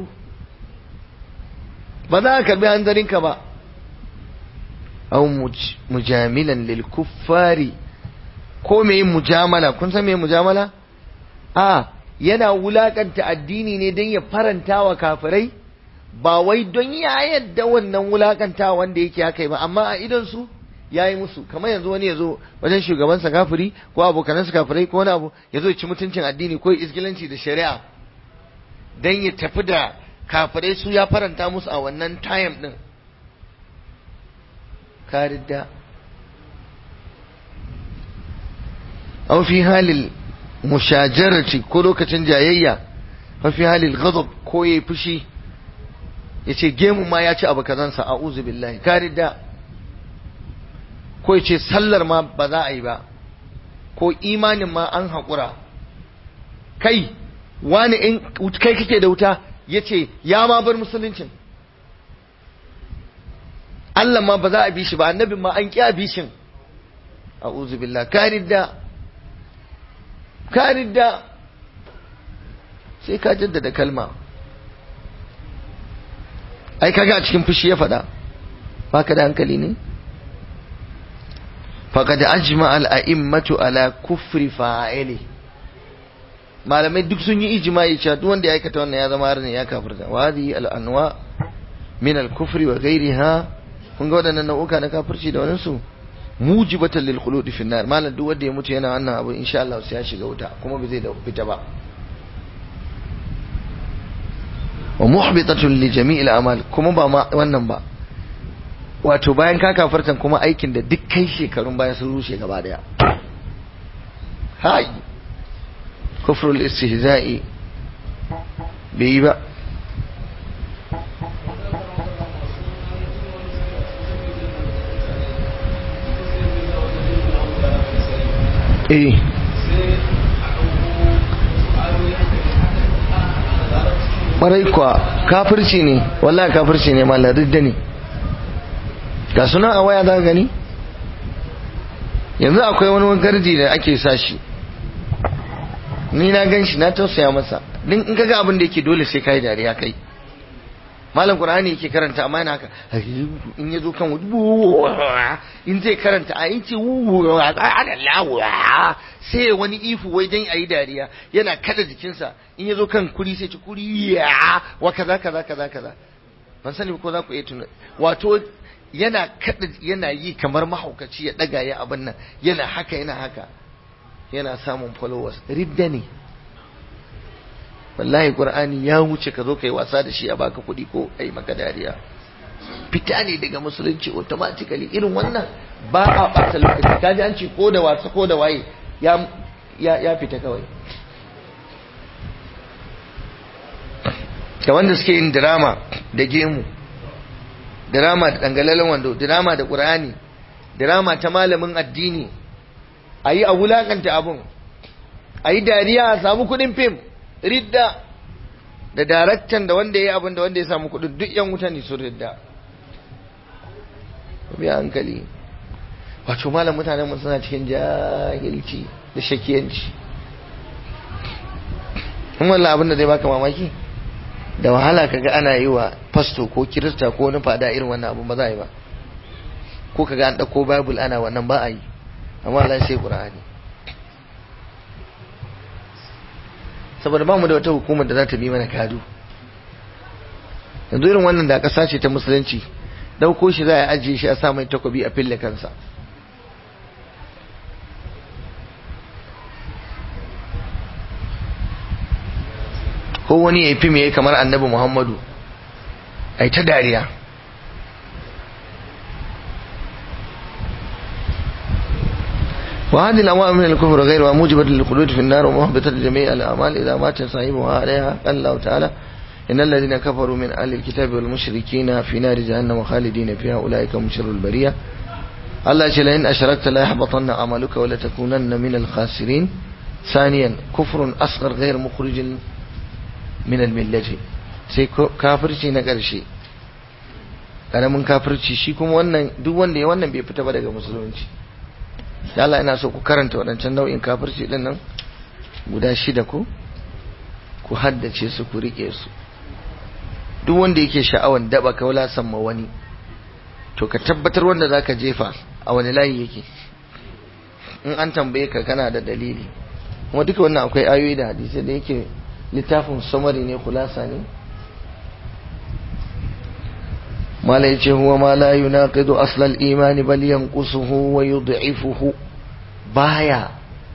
ba za ka karbi hanzarinka ba aw mujamilan lil kuffari ko me yin mujamala kun san me mujamala a yana wulakanta addini ne don ya faranta wa kafirai ba wai don ya yadda wannan wulakanta wanda yake haka ba amma a idon su ya yi musu kamar yanzu wani ya zo wajen shugabansa kafiri ko abokanansa kafirai ko wani abu ya zo ci mutuncin addini ko isgilanci da shari'a don ya tafi da kafirai su ya faranta musu a wannan time din karidda aw fi halil mushajarati ko lokacin jayayya aw fi halil ghadab ko yayi fushi yace gemu ma ya ci abu kazansa a'udhu billahi karidda ko yace sallar ma ba za a yi ba ko imanin ma an haƙura kai wani in kai kake da wuta yace ya ma bar musuluncin Allah ma ba za a bi shi ba annabin ma an ƙi a bi shin a'udhu billahi karidda karidda sai ka jaddada kalma ai kaga a cikin fushi ya faɗa baka da hankali ne faqad ajma al a'immatu ala kufri fa'ili malamai duk sun yi ijma'i cewa duk wanda ya aikata wannan ya zama harin ya kafirta wa hadhihi al anwa min al kufri wa ghayriha kun ga waɗannan nau'uka na kafirci da wannan su mujibatan lil khuludi fi nar malam duk wanda ya mutu yana wannan abu insha Allah sai ya shiga wuta kuma bai zai da fita ba wa muhbitatun li jami'il a'mal kuma ba ma wannan ba wato bayan ka kafartan kuma aikin da duk kai shekarun baya sun rushe gaba daya hai kufrul istihza'i bai yi ba eh marai kuwa kafirci ne wallahi kafirci ne mallar ridda ne ga suna a waya za gani yanzu akwai wani gardi da ake sa shi ni na gan shi na tausaya masa din in kaga abin da yake dole sai kai dariya kai malam qur'ani yake karanta amma yana haka in ya zo kan in zai karanta a yace sai wani ifu wai dan ayi dariya yana kada jikinsa in ya zo kan kuri sai ci kuri wa kaza kaza kaza kaza ban sani ko za ku iya tuna wato yana kada yana yi kamar mahaukaci ya daga ya abin nan yana haka yana haka yana samun followers ridda ne wallahi qur'ani ya wuce ka zo kai wasa da shi a baka kuɗi ko ai maka dariya fita ne daga musulunci automatically irin wannan ba a ɓata lokaci kaji an ce ko da wasa ko da waye ya ya fita kawai da wanda suke yin drama da gemu drama da dangalalen wando drama da qur'ani drama ta malamin addini ayi a wulakanta abun ayi dariya a samu kudin fim ridda da daraktan da wanda yayi abun da wanda ya samu kudin duk yan wuta ne su ridda bi hankali wato malam mutanen mu suna cikin jahilci da shakiyanci kuma wallahi abin da zai baka mamaki da wahala kaga ana yi wa fasto ko kirista ko wani fada irin wannan abu ba za a yi ba ko kaga an dauko bible ana wannan ba a yi amma Allah sai qur'ani saboda ba mu da wata hukumar da za ta bi mana kadu yanzu irin wannan da kasa ce ta musulunci dauko shi za a ajiye shi a sa mai takobi a fille kansa ko wani ya fi mai kamar annabi muhammadu ai ta dariya وهذه الأموال من الكفر غير موجبة للخلود في النار ومهبطة لجميع الأعمال إذا مات صاحبها عليها قال الله تعالى إن الذين كفروا من أهل الكتاب والمشركين في نار جهنم خالدين فيها أولئك هم شر البرية الله يقول إن أشركت لا يحبطن عملك ولتكونن من الخاسرين ثانيا كفر أصغر غير مخرج من الملة sai kafirci na ƙarshe ƙaramin kafirci shi kuma wannan duk wanda ya wannan bai fita ba daga musulunci da Allah ina so ku karanta waɗancan nau'in kafirci ɗin nan guda shida ko ku haddace su ku riƙe su duk wanda yake sha'awan daba kaula samma wani to ka tabbatar wanda zaka jefa a wani layi yake in an tambaye ka kana da dalili kuma duka wannan akwai ayoyi da hadisi da yake littafin samari ne kulasa ne mala yace huwa ma la yunaqidu asl al-iman bal yanqusuhu wa yud'ifuhu baya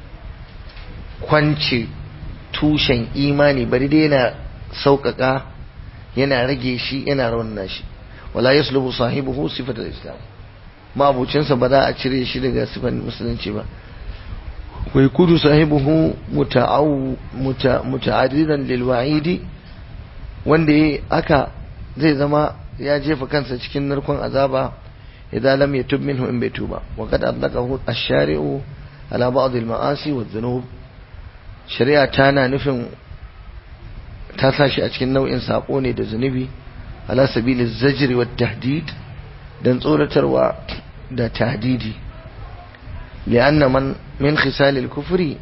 kwance tushen imani bari dai yana sauƙaƙa yana rage shi yana raunana shi wala yaslubu sahibuhu sifat al-islam mabucinsa ba za a cire shi daga sifar musulunci ba wai kudu sahibuhu muta'addidan lil wa'idi wanda yayi aka zai zama ya jefa kansa cikin narkon azaba idan lam yatub minhu in bai tuba wa qad adlaqahu ash-shari'u ala ba'd al-ma'asi wa dhunub shari'a tana nufin ta sashi a cikin nau'in sako ne da zunubi ala sabili zajri wa tahdid dan tsoratarwa da tahdidi li'anna man min khisal al-kufri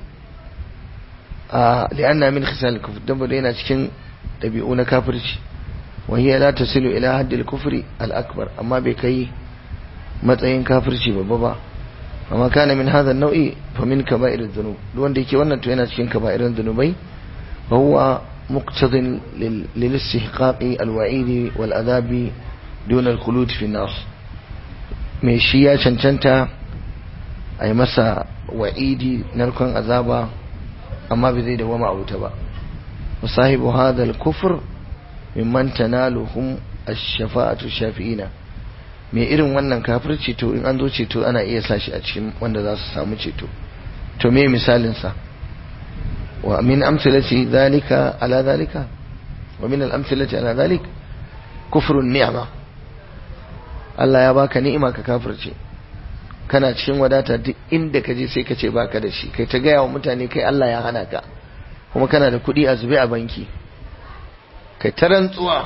a li'anna min khisal al-kufr dan bude yana cikin dabi'u na kafirci wa hiya la tasilu ila hadd al-kufri al-akbar amma bai kai matsayin kafirci babba ba amma kana min hadha an-naw'i fa min kaba'ir adh-dhunub duk wanda yake wannan to yana cikin kaba'irin dhunubai wa huwa مقتض للاستحقاق الوعيد والعذاب دون الخلود في النار mai shi ya cancanta a yi masa wa'idi narkon azaba amma bai zai dawama a wuta ba musahibu hadal kufur mimman tanaluhum ash-shafa'atu shafi'ina mai irin wannan kafirci to in an zo ceto ana iya sashi a cikin wanda za su samu ceto to me misalin sa ومن أمثلة ذلك على ذلك ومن الأمثلة على ذلك كفر النعمة Allah ya baka ni'ima ka kafirce kana cikin wadata duk inda ka je sai ka ce baka da shi kai ta gaya wa mutane kai Allah ya hana ka kuma kana da kuɗi a zube a banki kai ta rantsuwa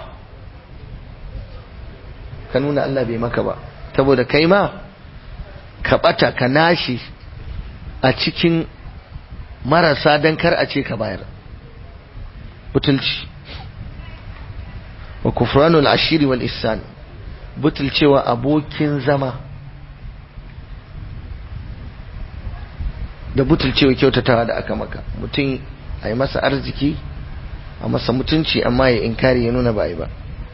ka nuna Allah bai maka ba saboda kai ma ka ɓata ka nashi a cikin marasa don kar a ce ka bayar butulci wa kufranul ashiri wal ihsan butulcewa abokin zama da butulcewa kyautatawa da aka maka mutum a yi masa arziki a masa mutunci amma ya inkari ya nuna ba ba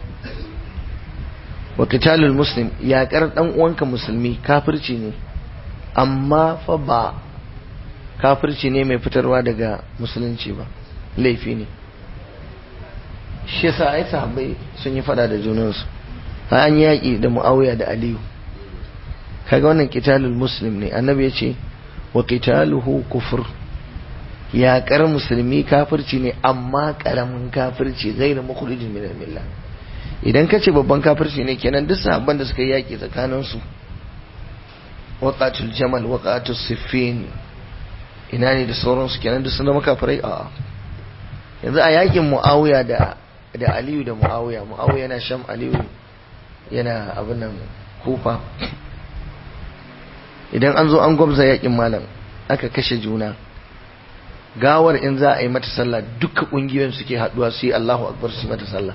wa qitalul muslim yaƙar ɗan uwanka musulmi kafirci ne amma fa ba kafirci ne mai fitarwa daga musulunci ba laifi ne shi yasa ai sahabbai sun yi fada da junansu an yaƙi da mu'awiya da aliyu kaga wannan qitalul muslim ne annabi ya ce wa qitaluhu kufur yaƙar musulmi kafirci ne amma ƙaramin kafirci gairu mukhrijin min al-millah idan ka ce babban kafirci ne kenan duk sahabban da suka yi yaƙi tsakanin su waqatul jamal waqatul siffin ina ne da sauransu kenan duk sun zama kafirai a yanzu a yaƙin muawiya da da aliyu da muawiya muawiya yana sham aliyu yana abin nan kufa idan an zo an gwamza yaƙin malam aka kashe juna gawar in za a yi mata sallah duka kungiyoyin suke haduwa su yi Allahu akbar su mata sallah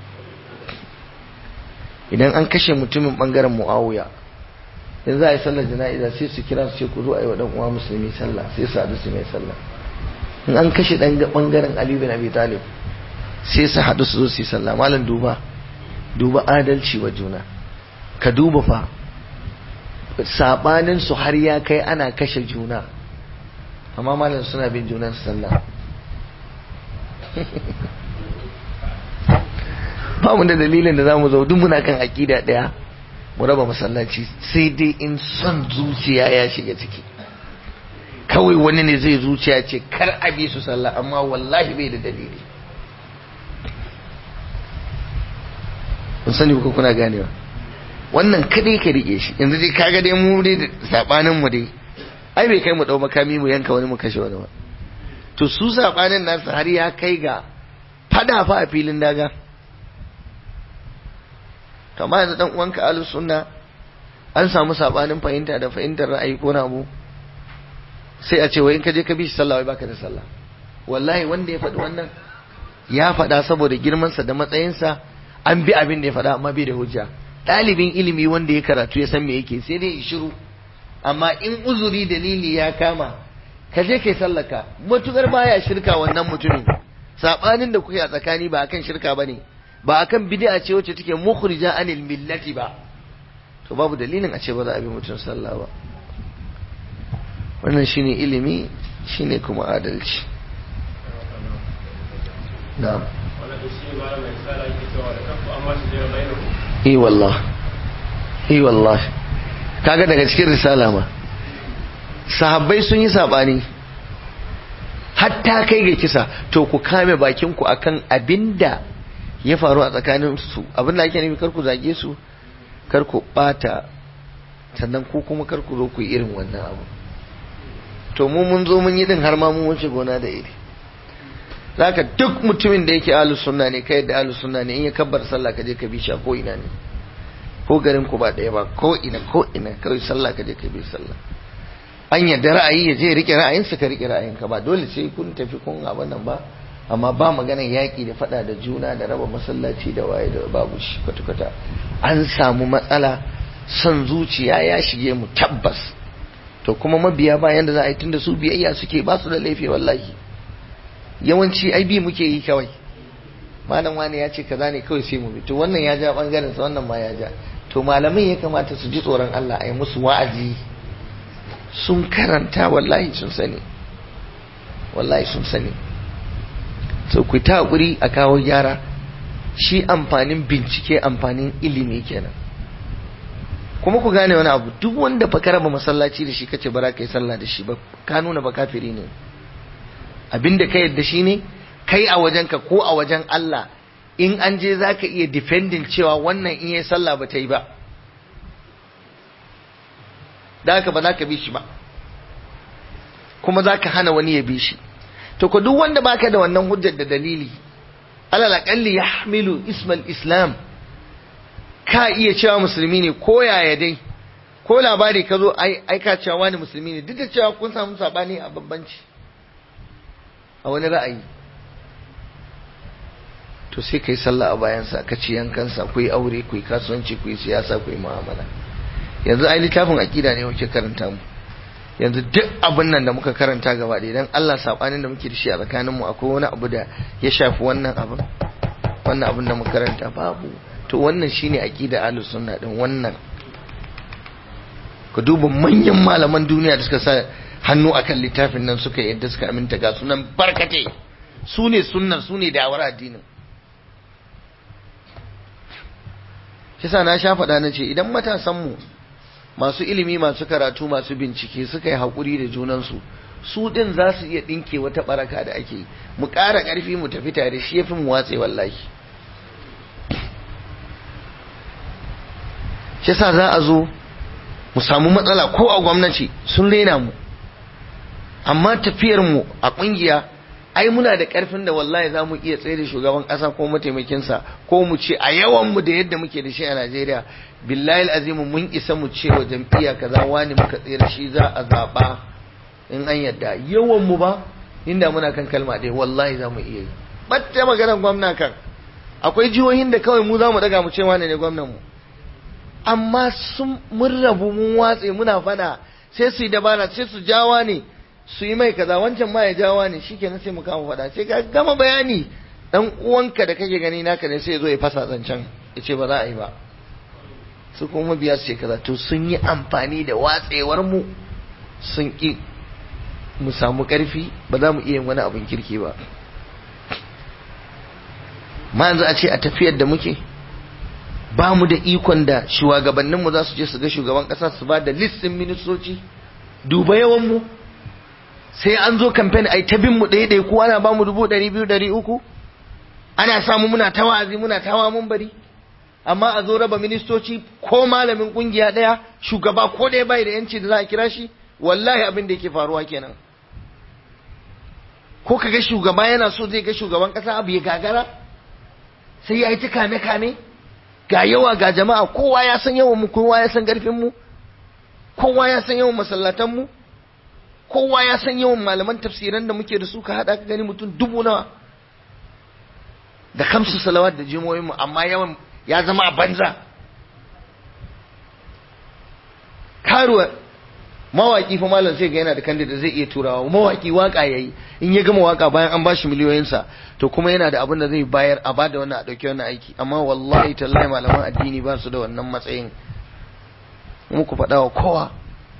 idan an kashe mutumin bangaren Muawiya in za a yi sallar jana'iza sai su kira su ce ku zo a yi wa dan uwa musulmi sallah sai su haɗu su mai sallah in an kashe dan bangaren Ali bin Abi Talib sai su haɗu su zo su yi sallah malam duba duba adalci wa juna ka duba fa sabanin su har ya kai ana kashe juna amma malam suna bin junan sallah ba mu da dalilin da zamu zo duk muna kan aqida daya mu raba masallaci sai dai in son zuciya ya shiga ciki kawai wani ne zai zuciya ce kar a bi su sallah amma wallahi bai da dalili kun sani ko kuna ganewa wannan kadai ka rike shi yanzu dai kaga dai mu dai sabanin mu dai ai bai kai mu dau makami mu yanka wani mu kashe wani ba to su sabanin nasu har ya kai ga fada fa a filin daga kama yanzu dan uwanka ahlus sunna an samu sabanin fahimta da fahimtar ra'ayi ko na abu sai a ce wai in ka je ka bi shi sallah wai baka da sallah wallahi wanda ya faɗi wannan ya faɗa saboda girmansa da matsayinsa an bi abin da ya faɗa amma bai da hujja ɗalibin ilimi wanda ya karatu ya san me yake sai dai shiru amma in uzuri dalili ya kama ka je kai sallaka matukar baya shirka wannan mutumin sabanin da kuke a tsakani ba akan shirka bane ba akan bid'a ce wacce take mukhrija anil millati ba to babu dalilin a ce ba za a bi mutum sallah ba wannan shine ilimi shine kuma adalci na'am eh wallah eh wallah kaga daga cikin risala ma sahabbai sun yi sabani hatta kai ga kisa to ku kame bakin ku akan abinda ya faru a tsakanin su abinda ake nufi kar ku zage su kar ku bata sannan ku kuma kar ku zo ku yi irin wannan abu to mu mun zo mun yi din har ma mun wuce gona da iri zaka duk mutumin da yake ahlus sunna ne kai da ahlus sunna ne in ya kabbar sallah ka je ka bi shi ko ina ne ko garin ku ba ɗaya ba ko ina ko ina kawai sallah ka je ka bi sallah an yadda ra'ayi ya je rike ra'ayinsa ka rike ra'ayinka ba dole sai kun tafi kun abin nan ba amma ba maganar yaƙi da faɗa da juna da raba masallaci da waye da babu shi kwata-kwata an samu matsala son zuciya ya shige mu tabbas to kuma mabiya bayan da za a yi tunda su biyayya suke ba su da laifi wallahi yawanci ai bi muke yi kawai malam wani ya ce kaza ne kawai sai mu bi to wannan ya ja bangaren sa wannan ma ya ja to malamai ya kamata su ji tsoron Allah a yi musu wa'azi sun karanta wallahi sun sani wallahi sun sani so ku ta hakuri a kawo gyara shi amfanin bincike amfanin ilimi kenan kuma ku gane wani abu duk wanda fa ka raba masallaci da shi kace bara kai sallah da shi ba ka nuna ba kafiri ne abinda ka yadda shi ne kai a wajenka ko a wajen Allah in an je zaka iya defending cewa wannan in yayi sallah ba ta yi ba da haka ba za ka bi shi ba kuma za ka hana wani ya bi shi to ko duk wanda baka da wannan hujjar da dalili alal aqalli yahmilu ismal islam ka iya cewa musulmi ne ko yaya dai ko labari ka zo ai ka cewa wani musulmi ne duk da cewa kun samu sabani a babbanci a wani ra'ayi to sai kai sallah a bayansa ka ci yankansa ku yi aure ku yi kasuwanci ku yi siyasa ku yi mu'amala yanzu ai littafin aqida ne muke karanta mu yanzu duk abin nan da muka karanta gaba ɗaya dan Allah sabanin da muke da shi a tsakanin mu akwai wani abu da ya shafi wannan abin wannan abin da muka karanta babu to wannan shine aqida ahlus sunna din wannan ka duba manyan malaman duniya da suka sa hannu akan littafin nan suka yadda suka aminta ga sunan barkate su ne sunnar su ne da'awar addinin shi sa na sha faɗa na ce idan matasanmu masu ilimi masu karatu masu bincike suka yi haƙuri da junansu su ɗin za su iya ɗinke wata ɓaraka da ake mu ƙara ƙarfi mu tafi tare shi ya fi mu watse wallahi shi sa za a zo mu samu matsala ko a gwamnati sun rena mu amma tafiyar mu a ƙungiya ai muna da ƙarfin da wallahi za mu iya tsaye da shugaban ƙasa ko mataimakinsa ko mu ce a yawan mu da yadda muke da shi a Najeriya billahi azimu mun isa mu ce wa jam'iyya kaza wani muka tsere shi za a zaɓa in an yadda yawan mu ba inda muna kan kalma ɗaya wallahi za mu iya yi batta maganar gwamna kan akwai jihohin da kawai mu za mu daga mu ce wane ne gwamnan mu amma sun mun rabu mun watse muna fada sai su yi dabara sai su jawa ne su yi mai kaza wancan ma ya jawa ne shikenan sai mu kama fada sai ka gama bayani dan uwanka da kake gani naka ne sai ya zo ya fasa zancen ya ce ba za a yi ba su kuma biya su ce kaza to sun yi amfani da watsewar mu sun ki mu samu karfi ba za mu iya yin wani abin kirki ba ma yanzu a ce a tafiyar da muke ba mu da ikon da shugabanninmu za su je su ga shugaban ƙasa su ba da listin ministoci duba yawanmu sai an zo kamfen ai ta bin mu ɗaya ɗaya ko ana ba mu dubu ɗari biyu ɗari uku ana samu muna ta wa'azi muna ta wa mun bari amma a zo raba ministoci ko malamin ƙungiya ɗaya shugaba ko ɗaya bai da yanci da za a kira shi wallahi abin da yake faruwa kenan ko ka ga shugaba yana so zai ga shugaban ƙasa abu ya gagara sai ya yi ta kame kame ga yawa ga jama'a kowa ya san yawan mu kowa ya san garfin mu kowa ya san yawan masallatan mu kowa ya san yawan malaman tafsiran da muke da su ka hada ka gani mutum dubu nawa da kamsu salawat da jimoyin mu amma yawan ya zama a banza karuwa mawaki fa malam sai ga yana da kandida zai iya turawa mawaki waka yayi in ya gama waka bayan an bashi miliyoyinsa to kuma yana da abin da zai bayar a bada wannan a dauki wannan aiki amma wallahi tallahi malaman addini ba su da wannan matsayin muku faɗa wa kowa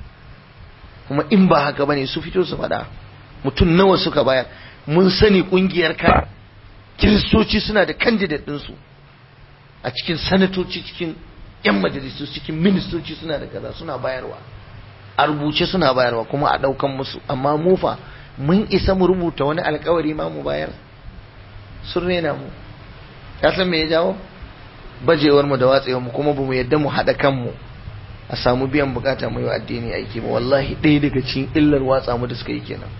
kuma in ba haka bane su fito su faɗa mutum nawa suka bayar mun sani kungiyar ka kiristoci suna da candidate ɗinsu a cikin sanatoci cikin yan majalisu cikin ministoci suna da kaza suna bayarwa a rubuce suna bayarwa kuma a ɗaukan musu amma mu fa mun isa mu rubuta wani alkawari ma mu bayar sun rena mu ya san me ya jawo bajewar mu da watsewar mu kuma bamu yadda mu haɗa kanmu a samu biyan bukata mu yi wa addini aiki ba wallahi ɗaya daga cikin illar watsa mu da suka yi kenan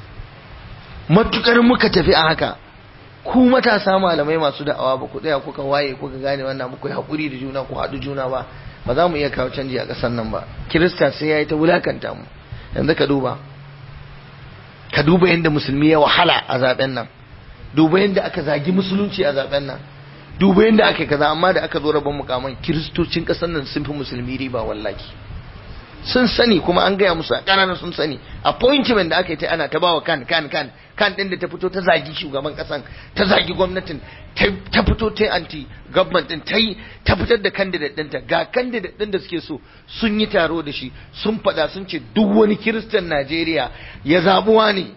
matukar muka tafi a haka ku matasa malamai masu da'awa ba ku tsaya kuka waye kuka gane wannan muku yi haƙuri da juna ku haɗu juna ba ba za mu iya kawo canji a ƙasar nan ba kirista sai ya yi ta wulakanta mu yanzu ka duba ka duba yadda musulmi ya wahala a zaben nan duba yadda aka zagi musulunci a zaben nan duba yadda aka kaza amma da aka zo rabon mukaman kiristocin ƙasar nan sun fi musulmi riba wallahi sun sani kuma an gaya musu a ƙananan sun sani appointment da aka yi ta ana ta bawa kan kan kan kan ɗin da ta fito ta zagi shugaban ƙasan ta zagi gwamnatin ta fito ta anti government ɗin ta yi ta fitar da candidate ɗinta ga candidate ɗin da suke so sun yi taro da shi sun faɗa sun ce duk wani kiristan Najeriya ya zaɓuwa ne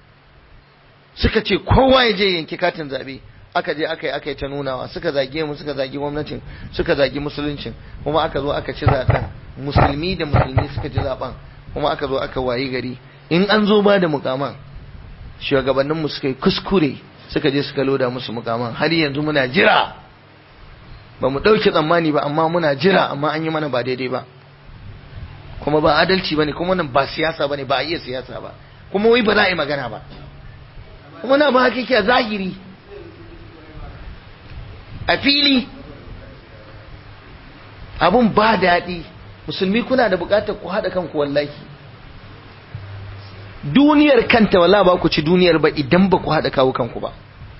suka ce kowa ya je yanki katin zaɓe aka je aka yi aka yi ta nunawa suka zage mu suka zagi gwamnatin suka zagi musuluncin kuma aka zo aka ci zaɓen musulmi da musulmi suka ci zaɓen kuma aka zo aka wayi gari in an zo ba da mukaman shugabanninmu suka yi kuskure suka je suka loda musu mukaman har yanzu muna jira ba mu ɗauke tsammani ba amma muna jira amma an yi mana ba daidai ba kuma ba adalci ba ne kuma nan ba siyasa ba ne ba a iya siyasa ba kuma wai ba za a yi magana ba kuma na ba hakiki a zahiri a fili abun ba daɗi musulmi kuna da buƙatar ku haɗa kanku wallahi duniyar kanta wala ba ku ci duniyar ba idan ba ku haɗa kawo kanku ba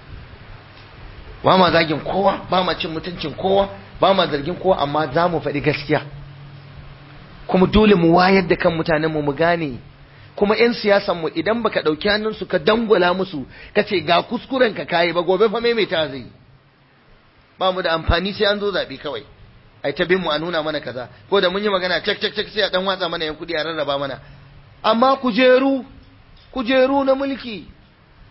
ba ma zagin kowa ba ma cin mutuncin kowa ba ma zargin kowa amma za mu faɗi gaskiya kuma dole mu wayar da kan mutanenmu mu gane kuma 'yan siyasan mu idan baka ɗauki hannunsu ka dangwala musu ka ce ga kuskuren ka kayi ba gobe fa maimaita zai ba mu da amfani sai an zo zaɓe kawai ai ta bin mu a nuna mana kaza ko da mun yi magana cek cek cek sai a dan watsa mana yan kuɗi a rarraba mana amma kujeru kujeru na mulki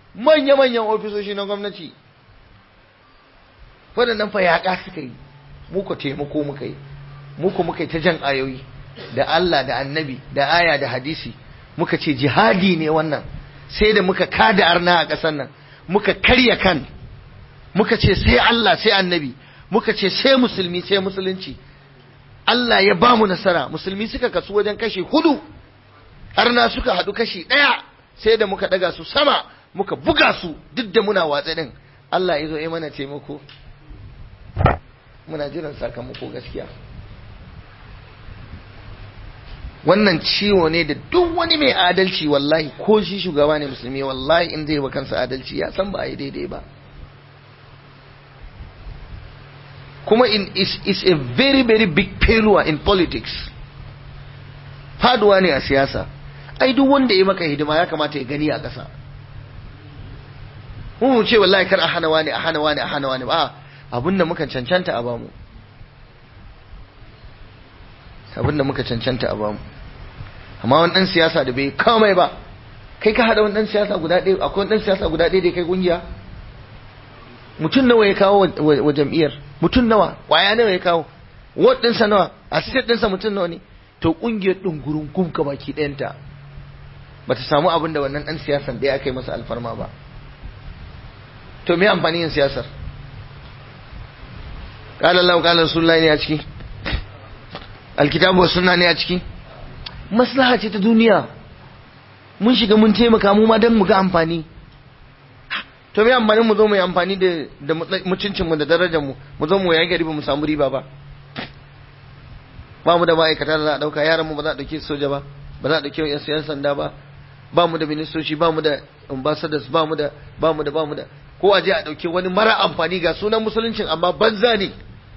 manya-manyan ofisoshi na gwamnati waɗannan fa yaƙa suka yi mu ko taimako muka yi mu ko muka yi ta jan ayoyi da Allah da annabi da aya da hadisi muka ce jihadi ne wannan sai da muka kada arna a ƙasar nan muka karya kan muka ce sai Allah sai annabi muka ce sai musulmi sai musulunci Allah ya ba mu nasara musulmi suka kasu wajen kashi hudu arna suka haɗu kashi ɗaya sai da muka ɗaga su sama muka buga su duk da muna watsa ɗin Allah ya zo ya mana taimako muna jiran sakamako gaskiya wannan ciwo ne da duk wani mai adalci wallahi ko shi shugaba ne musulmi wallahi in zai wa kansa adalci ya san ba a yi daidai ba kuma in is, is a very very big failure in politics faduwa ne a siyasa ai duk wanda ya maka hidima ya kamata ya gani a ƙasa mu ce wallahi kar a hana wani a hana wani a hana wani ba abin da muka cancanta a bamu abin da muka cancanta a bamu amma wani ɗan siyasa da bai kamai ba kai ka haɗa wani ɗan siyasa guda ɗaya akwai wani ɗan siyasa guda ɗaya da kai kungiya mutum nawa ya kawo wa jam'iyyar mutum nawa kwaya nawa ya kawo ward ɗinsa nawa assistant ɗinsa mutum nawa ne to kungiyar ɗin gurin gumka baki ɗayanta ba ta samu abin da wannan ɗan siyasan ɗaya aka yi masa alfarma ba to me amfani yin siyasar قال الله قال رسول الله ne a ciki alkitabu wa sunna ne a ciki maslaha ce ta duniya mun shiga mun taimaka mu ma dan mu ga amfani to me amfanin mu zo mu yi amfani da da mutuncin mu da darajar mu mu zo mu yayi gari ba mu samu riba ba ba mu da ma'aikata da za a dauka yaran mu ba za a dauke soja ba ba za a dauke yan sanda ba ba mu da ministoci ba mu da ambassadors ba mu da ba mu da ba mu da ko a je a dauke wani mara amfani ga sunan musuluncin amma banza ne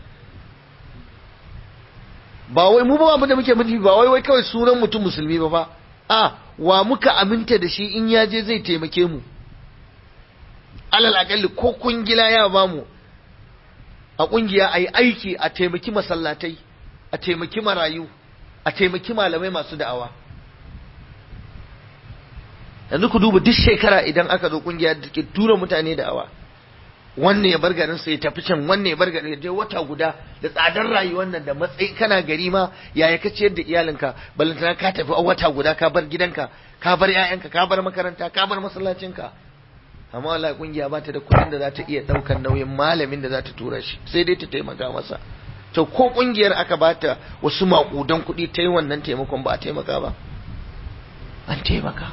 ba wai mu ba abin da muke mutu ba wai wai kawai sunan mutum musulmi ba fa a wa muka aminta da shi in ya je zai taimake mu alal akalli ko kungila ya ba mu a kungiya a yi aiki a taimaki masallatai a taimaki marayu a taimaki malamai masu da'awa yanzu ku duba duk shekara idan aka zo kungiya da ke tura mutane da'awa wannan ya bar garin sa ya tafi can wannan ya bar garin ya je wata guda da tsadar rayuwar nan da matsayi kana gari ma yaya ka ciyar da iyalinka balantana ka tafi a wata guda ka bar gidanka ka bar ƴaƴanka ka bar makaranta ka bar masallacinka amma wallahi kungiya ba ta da kuɗin da za ta iya ɗaukar nauyin malamin da za ta tura shi sai dai ta taimaka masa to ko kungiyar aka bata wasu maƙudan kuɗi ta yi wannan taimakon ba a taimaka ba an taimaka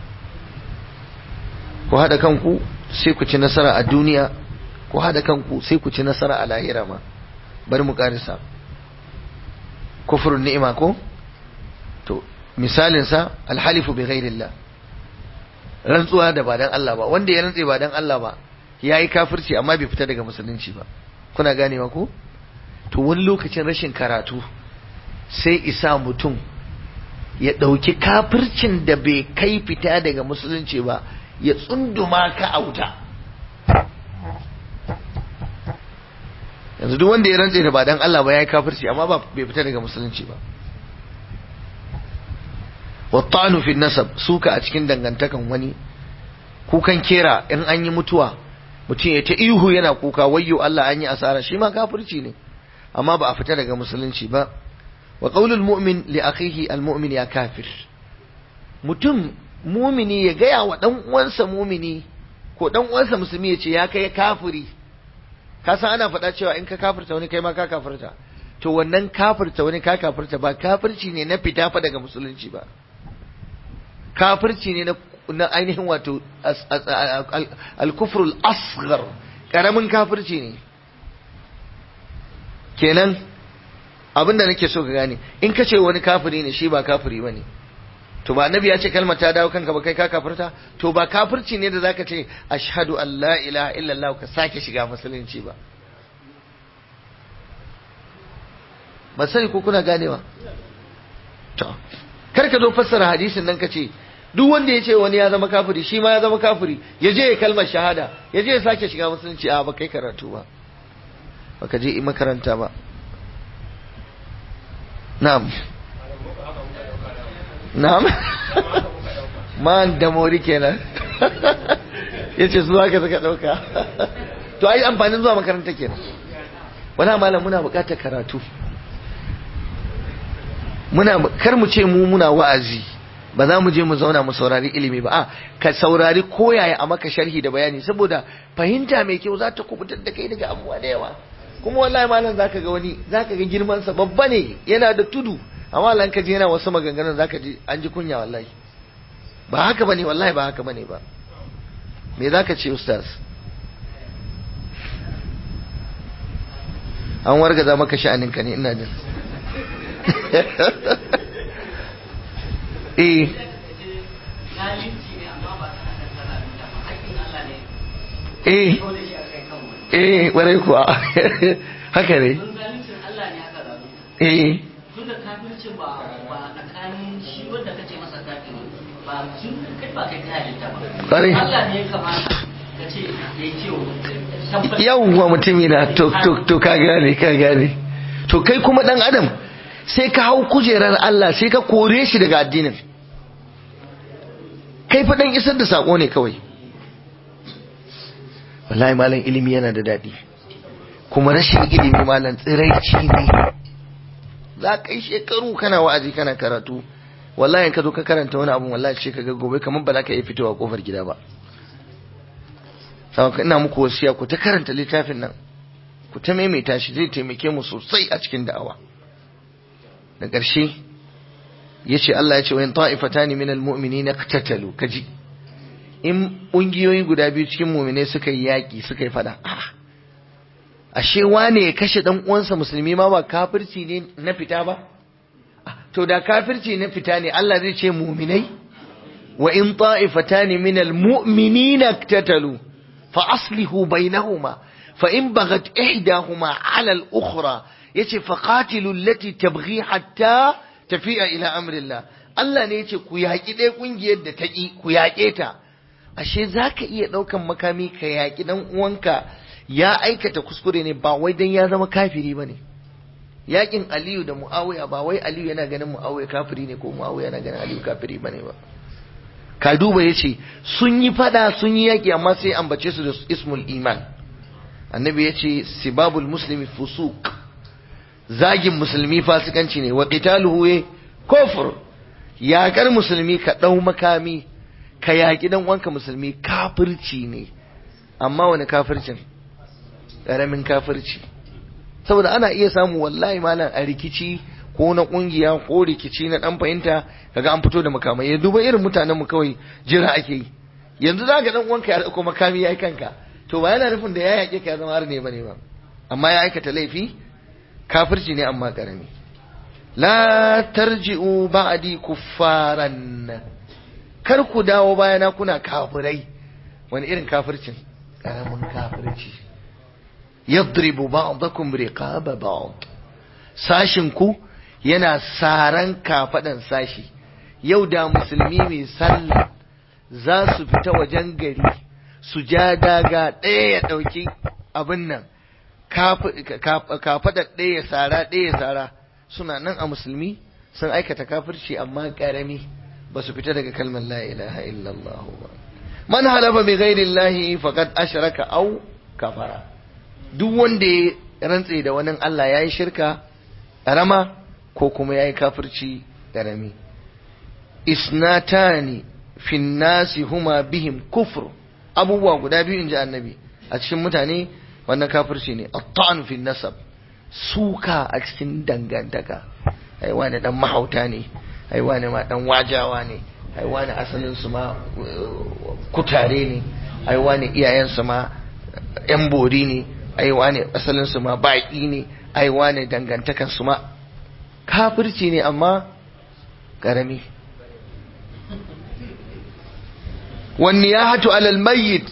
ku haɗa kanku sai ku ci nasara a duniya ku haɗa kanku sai ku ci nasara a lahira ma bari mu ƙarisa kufrun ni'ima ko to misalinsa alhalifu bi ghairillah rantsuwa da ba dan Allah ba wanda ya rantse ba dan Allah ba yayi kafirci amma bai fita daga musulunci ba kuna ganewa ko to wani lokacin rashin karatu sai isa mutum ya ɗauki kafircin da bai kai fita daga musulunci ba ya tsunduma ka a wuta yanzu duk wanda ya rantse da ba dan Allah ba yayi kafirci amma ba bai fita daga musulunci ba wattanu fi nasab suka a cikin dangantakan wani kukan kera in an yi mutuwa mutum ya ta ihu yana kuka wayyo Allah an yi asara shi ma kafirci ne amma ba a fita daga musulunci ba wa qaulul mu'min li akhihi al mu'min ya kafir mutum mumini ya gaya wa dan uwansa mumini ko dan uwansa musulmi ya ce ya kai kafiri ka san ana faɗa cewa in ka kafirta wani kai ma ka kafirta to wannan kafirta wani ka kafirta ba kafirci ne na fita fa daga musulunci ba kafirci ne na na ainihin wato al-kufrul asghar karamin kafirci ne kenan abinda nake so ka gane in ka ce wani kafiri ne shi ba kafiri bane to ba annabi ya ce kalmar ta dawo kanka ba kai ka kafirta to ba kafirci ne da zaka ce ashhadu an la ilaha illallah ka sake shiga musulunci ba ba sai ko kuna ganewa to kar ka zo fassara hadisin nan ka ce duk wanda ya ce wani ya zama kafiri shi ma ya zama kafiri ya je ya kalmar shahada ya je ya sake shiga musulunci a ba kai karatu ba baka je makaranta ba na'am na'am man da mori kenan yace su haka suka dauka to ai amfanin zuwa makaranta kenan wala malam muna buƙatar karatu muna kar mu ce mu muna wa'azi ba za mu je mu zauna mu saurari ilimi ba a ka saurari koyaya a maka sharhi da bayani saboda fahimta mai kyau za ta kubutar da kai daga abubuwa da yawa kuma wallahi malam zaka ga wani zaka ga girman sa babba ne yana da tudu amma lan ka je yana wasu maganganun zaka ji an ji kunya wallahi ba haka bane wallahi ba haka bane ba me zaka ce ustaz an wargaza maka sha'aninka ne ina jin eh eh eh warai kuwa haka ne eh
duka kafircin ba ba tsakanin shi wanda kace masa kafiri ba sun kai ba kai ta halitta ba
Kwarai.
Allah ne ya kamata ka ce ya ce wa
yawwa mutumi na to to to ka gane ka gane to kai kuma dan adam sai ka hau kujerar Allah sai ka kore shi daga addinin kai fa dan isar da sako ne kawai wallahi malam ilimi yana da daɗi kuma rashin ilimi malam tsiraici ne za ka yi shekaru kana wa'azi kana karatu wallahi in ka zo ka karanta wani abu wallahi sai ka ga gobe kamar ba za ka iya fitowa kofar gida ba saboda ina muku wasiya ku ta karanta littafin nan ku ta maimaita shi zai taimake mu sosai a cikin da'awa da ƙarshe ya ce Allah ya ce wayan ta'ifatani minal mu'minina qatatalu kaji in ƙungiyoyi guda biyu cikin mu'minai suka yi yaƙi suka yi fada ah, ashe wane ya kashe dan uwansa musulmi ma ba kafirci ne na fita ba Ah, to da kafirci na fita ne Allah zai ce mu'minai wa in ta'ifatani minal mu'minina qatatalu فأصله بينهما فإن بغت إحداهما على الأخرى يتي فقاتلوا التي تبغي حتى تفيء إلى أمر الله Allah ne ya ce ku yaƙi ɗaya ƙungiyar da ta ƙi ku yaƙe ta ashe za ka iya ɗaukan makami ka yaƙi ɗan uwanka ya aikata kuskure ne ba wai dan ya zama kafiri ba ne yaƙin aliyu da mu'awiya ba wai aliyu yana ganin mu'awiya kafiri ne ko mu'awiya yana ganin aliyu kafiri ba ne ba ka duba ya ce sun yi fada sun yi yaƙi amma sai ambace su da ismul iman annabi ya ce sibabul muslimi fusuk zagin musulmi fasikanci ne wa qitaluhu ya kufur yaƙar musulmi ka ɗau makami ka yaƙi dan wanka musulmi kafirci ne amma wani kafircin ƙaramin kafirci saboda ana iya samu wallahi malam a rikici ko na kungiya ko rikici na dan fahimta kaga an fito da makamai ya duba irin mutanen mu kawai jira ake yi yanzu zaka dan uwanka ya dauko makami yayi kanka to ba yana nufin da ya yake ka zama har ne bane ba amma ya aikata laifi kafirci ne amma karami la tarji'u ba'di kuffaran kar ku dawo bayana kuna kafirai wani irin kafircin karamin kafirci yadribu ba'dakum riqaba ba'd sashin ku yana saran kafaɗan sashi yau da musulmi mai sallah za su fita wajen gari su ja daga ɗaya ya ɗauki abin nan kafaɗar ɗaya ya sara ɗaya ya sara suna nan a musulmi sun aikata kafirci amma ƙarami ba su fita daga kalmar la ilaha illallah ba man halafa bi ghairi llahi faqad ashraka aw kafara duk wanda ya rantse da wani Allah yayi shirka ƙarama ko kuma ya yi kafirci ƙarami isnatani fin nasi huma bihim kufur abubuwa guda biyu in ji annabi a cikin mutane wannan kafirci ne at fin nasab suka a cikin dangantaka ai wani dan mahauta ne ai wani ma dan wajawa ne ai wani asalin su ma kutare ne ai wani iyayen su ma yan bori ne ai wani asalin su ma baki ne ai wani dangantakan su ma kafirci ne amma ƙarami wani ya hatu alal mayyit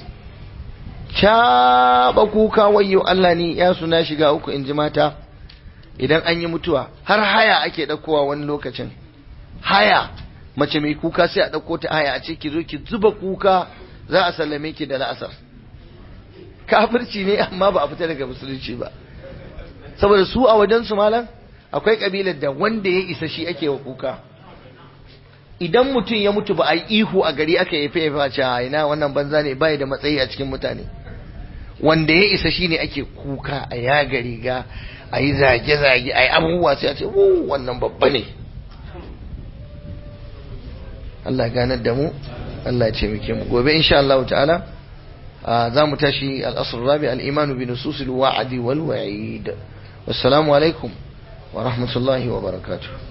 caɓa kuka wayo Allah ne ya suna shiga uku in ji mata idan an yi mutuwa har haya ake ɗaukowa wani lokacin haya mace mai kuka sai a ɗauko ta haya a ce ki zo ki zuba kuka za a sallame ki da la'asar kafirci ne amma ba a fita daga musulunci ba saboda su a wajen su malam akwai kabilar da wanda ya isa shi ake wa kuka idan mutum ya mutu ba a yi ihu a gari aka yi fefa ce a ina wannan banza ne bai da matsayi a cikin mutane wanda ya isa shine ake kuka a yaga riga a yi zage-zage a yi abubuwa sai a ce wannan babba ne Allah ganar da mu Allah ya taimake mu gobe insha Allah ta'ala za mu tashi al-asr rabi al-iman bi nusus al-wa'd wal wa'id wassalamu alaikum wa rahmatullahi wa barakatuh